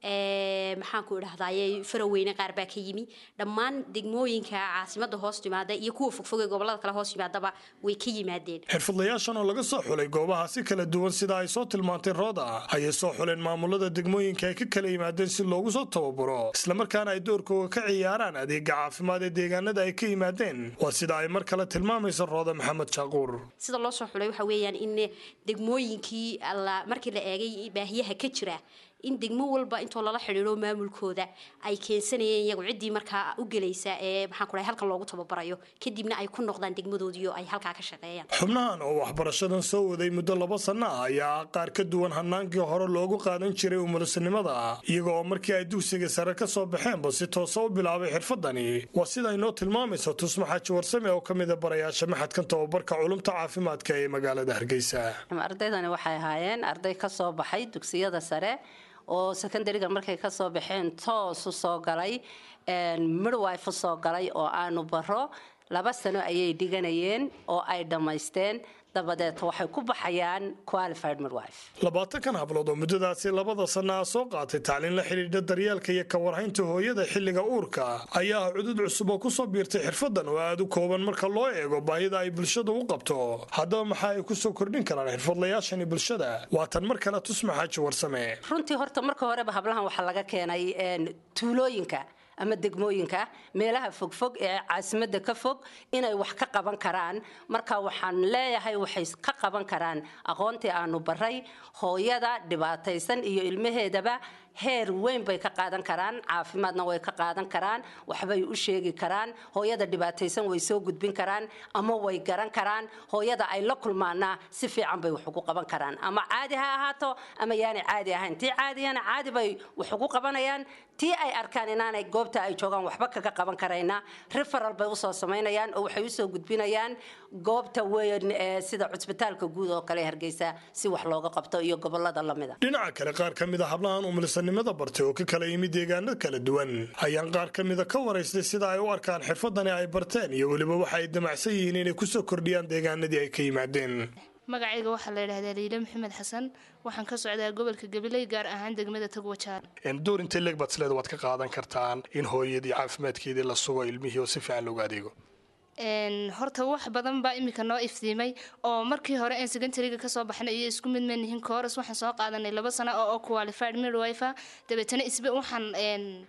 maxaan ku idhahdaye faraweyne qaar baa ka yimi dhammaan degmooyinka caasimada hoos yimaada iyo kuwa fogfog ee gobolada kale hoos yimaadaba way ka yimaadeen xirfadlayaashan oo laga soo xulay goobaha si kala duwan sida ay soo tilmaantay rooda ayay soo xuleen maamulada degmooyinka ay ka kala yimaadeen si loogu soo tababaro islamarkaana ay doorkooga ka ciyaaraan adeega caafimaad ee deegaanada ay ka yimaadeen waa sida ay mar kale tilmaamayso rooda maxamed jaaquur sida loo soo xulay waxa weeyaan in degmooyinkii markii la eegay baahiyaha ka jira in degmo walba intoo lala xidhiidho maamulkooda ay keensanayeen iyagu ciddii markaa u gelaysa ee maxaan ku dhahay halkan loogu tababarayo kadibna ay ku noqdaan degmadoodii oo ay halkaa ka shaqeeyaan xubnahan oo waxbarashadan soo waday muddo laba sanno ah ayaa qaar ka duwan hanaankii hore loogu qaadan jiray umulisanimada iyaga oo markii ay dugsiga sare ka soo baxeenba si toosa u bilaabay xirfadani waa sida inoo tilmaamayso tusma xaaji warsame oo ka mida barayaasha maxadkan tababarka culumta caafimaadka ee magaalada hargeysa ardaydani waxay ahaayeen arday ka soo baxay dugsiyada sare oo secondariga markay ka soo baxeen toos u soo galay midwife u soo galay oo aanu baro laba sano ayay dhiganayeen oo ay dhammaysteen dabadeed waxay ku baxayaan qualified midwife labaatankan hablood oo muddadaasi labada sanna ah soo qaatay tacliin la xidhiidha daryeelka iyo ka warhaynta hooyada xilliga uurka ayaa ah cudud cusub oo kusoo biirtay xirfadan oo aada u kooban marka loo eego baahida ay bulshada u qabto haddaba maxaa ay kusoo kordhin karaan xirfadlayaashani bulshada waa tan mar kale tusma xaaji warsame runtii horta marka horeba hablahan waxaa laga keenay tuulooyinka ama degmooyinka meelaha fogfog ee caasimadda ka fog inay wax ka qaban karaan marka waxaan leeyahay waxay ka qaban karaan aqoontii aanu baray hooyada dhibaataysan iyo ilmaheedaba heer weyn bay ka qaadan karaan caafimaadna way ka qaadan karaan waxbay u sheegi karaan hooyada dhibaataysan way soo gudbin karaan ama way garan karaan hooyada ay la kulmaana si fiican bay wax ugu qaban karaan ama caadi ha ahaato ama yaanay caadi ahayn tii caadiyana caadi bay wax ugu qabanayaan tii ay arkaan inaanay goobta ay joogaan waxba kaga qaban karayna referal bay usoo samaynayaan oo waxay usoo gudbinayaan goobta weyn ee sida cusbitaalka guud oo kale hargeysa si wax looga qabto iyo gobolada lamida dhinaca kale qaar ka mid a hablahan umulisanimada bartay oo ka kala yimid deegaano kala duwan ayaan qaar ka mida ka waraystay sida ay u arkaan xirfadani ay barteen iyo weliba waxa ay damacsan yihiin inay kusoo kordhiyaan deegaanadii ay ka yimaadeen magacayga waxaa la yidhahdaa liile maxamed xasan waxaan ka socdaa gobolka gabiley gaar ahaan degmada togwajaar door intay leeg baad isleeda waad ka qaadan kartaan in hooyadii caafimaadkeedii la sugo ilmihii oo si fiican loogu adeego horta wax badan baa imika noo iftiimay oo markii hore aan secondariga kasoo baxnay iyo isku mid manihin kooras waxaan soo qaadanay laba sano oo qualified midwife dabeetana isbe waxaan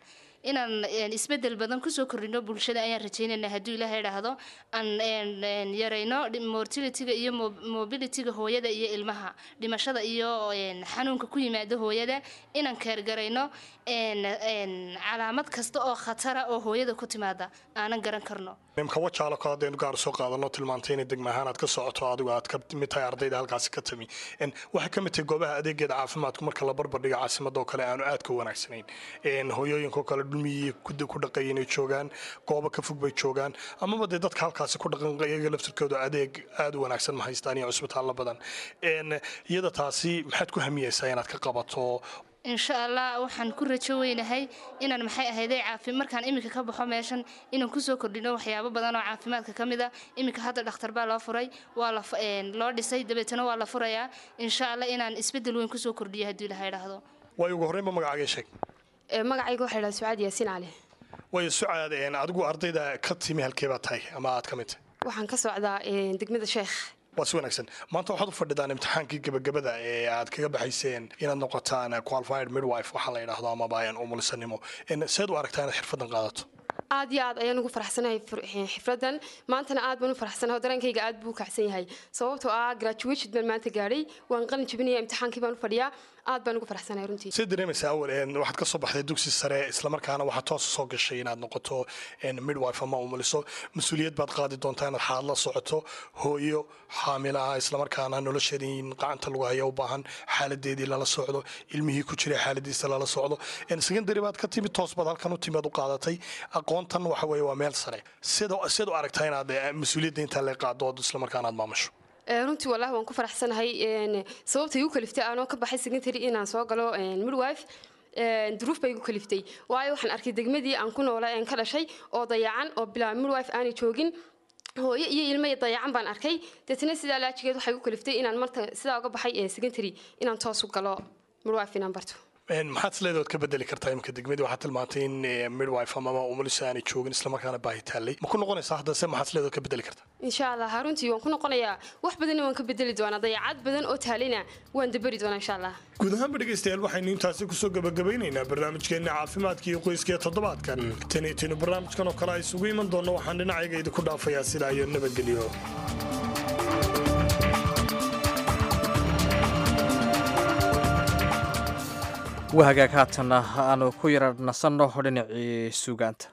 inaan een, isbedel badan kusoo kordhino bulshada ayaan rajeynayna hadduu ilaahay idhaahdo aan een, een, yarayno dhi- mortalityga iyo mo- mobilityga hooyada iyo ilmaha dhimashada iyo een, xanuunka ku yimaada hooyada inaan keergarayno een, een, calaamad kasta oo khatara oo hooyada ku timaada aanan garan karno nimka wajaalo kale haddaynu gaar soo qaadano tilmaantay inay degma ahaan aad ka socoto adigu aad ka mid tahay ardayda halkaasi ka timi En waxay ka mid tahay goobaha adeegeeda caafimaadku marka la barbardhiga caasimada oo kale aanu aad ka wanaagsanayn En hooyooyinka oo kale dhulmiyii ku ku dhaqay inay joogaan goobo ka fog bay joogaan amaba dee dadka halkaasi ku dhaqan iyaga laftirkooda adeeg aad u wanaagsan ma haystaan iyo cusbitaallo badan En iyada taasi maxaad ku hamiyeysaa inaad ka qabato insha allah waxaan ku rajo weynahay inaan maxay ahayday caafi markaan iminka ka baxo meeshan inaan kusoo kordhino waxyaabo badan oo caafimaadka ka mid a iminka hadda dhakhtar baa loo furay waa la fu- een, loo dhisay dabeetana waa la furayaa insha allah inaan isbedel weyn kusoo kordhiyo haddii ilaha idhaahdo waayo ugu horreynba magacaaga sheeg magacayga waxaa idhaha sucaad yaasiin cali waayo sucaad en adigu ardayda ka timi halkee baad tahay ama aad ka mid tahay waxaan ka socdaa een, degmada sheekh waa si wanaagsan maanta waxaad u fadhidaan imtixaankii gebagabada ee aad kaga baxayseen inaad noqotaan qualified midwife waxaa la yidhaahdo amaba aan umulisanimo En seed u aragtaa inaad xirfadan qaadato aad iyo aad ayaan ugu faraxsanahay fir- xifradan maantana aad baan u faraxsanahay oo dareenkayga aad buu u kacsan yahay sababtoo ah graduation baan maanta gaadhay waan qalin jabinaya imtixaankii baan u fadhiyaa aad baan ugu faraxsanahay runtii see dareemaysaa awal en waxaad ka soo baxday dugsi sare islamarkaana waxaad toos soo gashay inaad noqoto en midwife ama umuliso mas-uuliyad baad qaadi doontaa inaad xaad la socoto hooyo xaamila ah islamarkaana nolosheeda in gacanta lagu haya u baahan xaaladeedii lala socdo ilmihii ku jiray xaaladiisa lala socdo En secondary baad ka timid toos baad halkan u timid u qaadatay aqoontan waxa weeye waa meel sare sida seed u aragtaa inaad eh, mas-uuliyadda intaa la qaado islamarkaana aad maamusho Ee, runtii wallaahi waan ku faraxsanahay een, sababta igu kaliftay aanoo ka baxay secondary inaan soo galo een, midwife een, duruuf bay igu kaliftay waayo waxaan arkay degmadii aan ku noolaa een ka dhashay oo dayacan oo bilaa midwife aanay joogin hooyo iyo ilmo iyo dayacan baan arkay deetna sidaa laajigeed waxay igu kaliftay inaan marta sidaa uga baxay ee secondary inaan toos u galo midwife inaan barto En maxaad isleedahay ood ka bedeli kartaa imika degmadii waxaad tilmaantay in eh, midwife amaba umulisa aanay joogin islamarkaana baahi taallay ma ku noqonaysaa hadda se maxaad isleedahay ood ka bedeli kartaa insha allah runtii waan ku noqonayaa wax badanna waan ka bedeli doonaa dayacad badan oo taalina waan daberi doonaa insha allah guud ahaanba dhegaystayaal waxaynu intaasi kusoo gabagabaynaynaa barnaamijkeenna caafimaadka iyo qoyska ee toddobaadkan tan iyo tinu barnaamijkan oo kale ay isugu iman doonno waxaan dhinacayga idinku dhaafayaa sidaa iyo nabadgelyo wahagaag haatanna aanu ku yara nasanno dhinacii suugaanta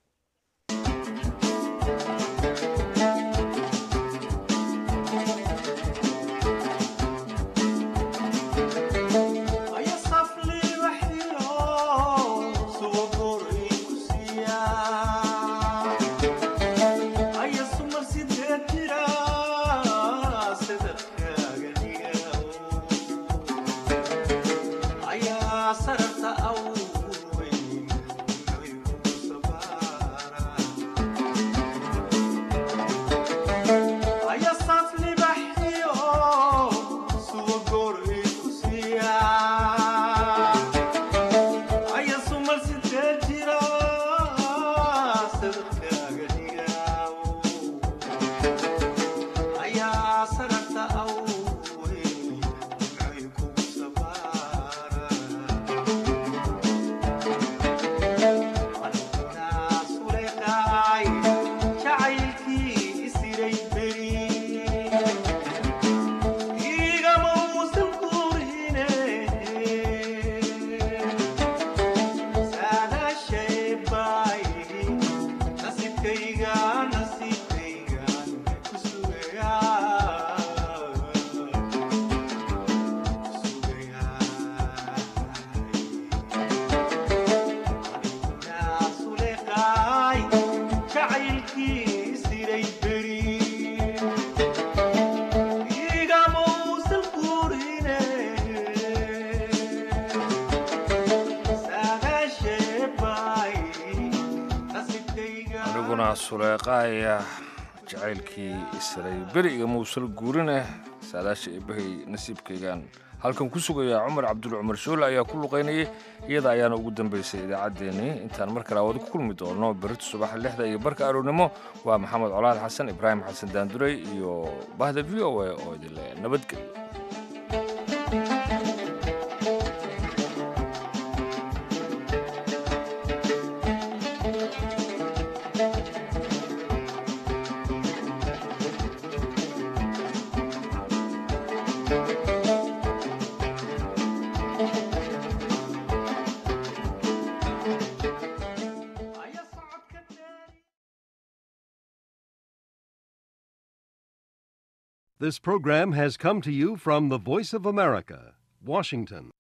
aniguna suleeqaaya jacaylkii isray beriga muusal guurine saadaasha eebbahay nasiibkaygaan halkan ku sugayaa cumar cabdul cumar shoole ayaa ku luqaynayay iyada ayaana ugu dambaysay idaacaddeenii intaan mar kale awood ku kulmi doono berito subaxa lixda iyo barka aroornimo waa maxamed colaad xasan ibraahim xasan daanduray iyo bahda v o a oo idinle nabadgelyo This program has come to you from the Voice of America, Washington.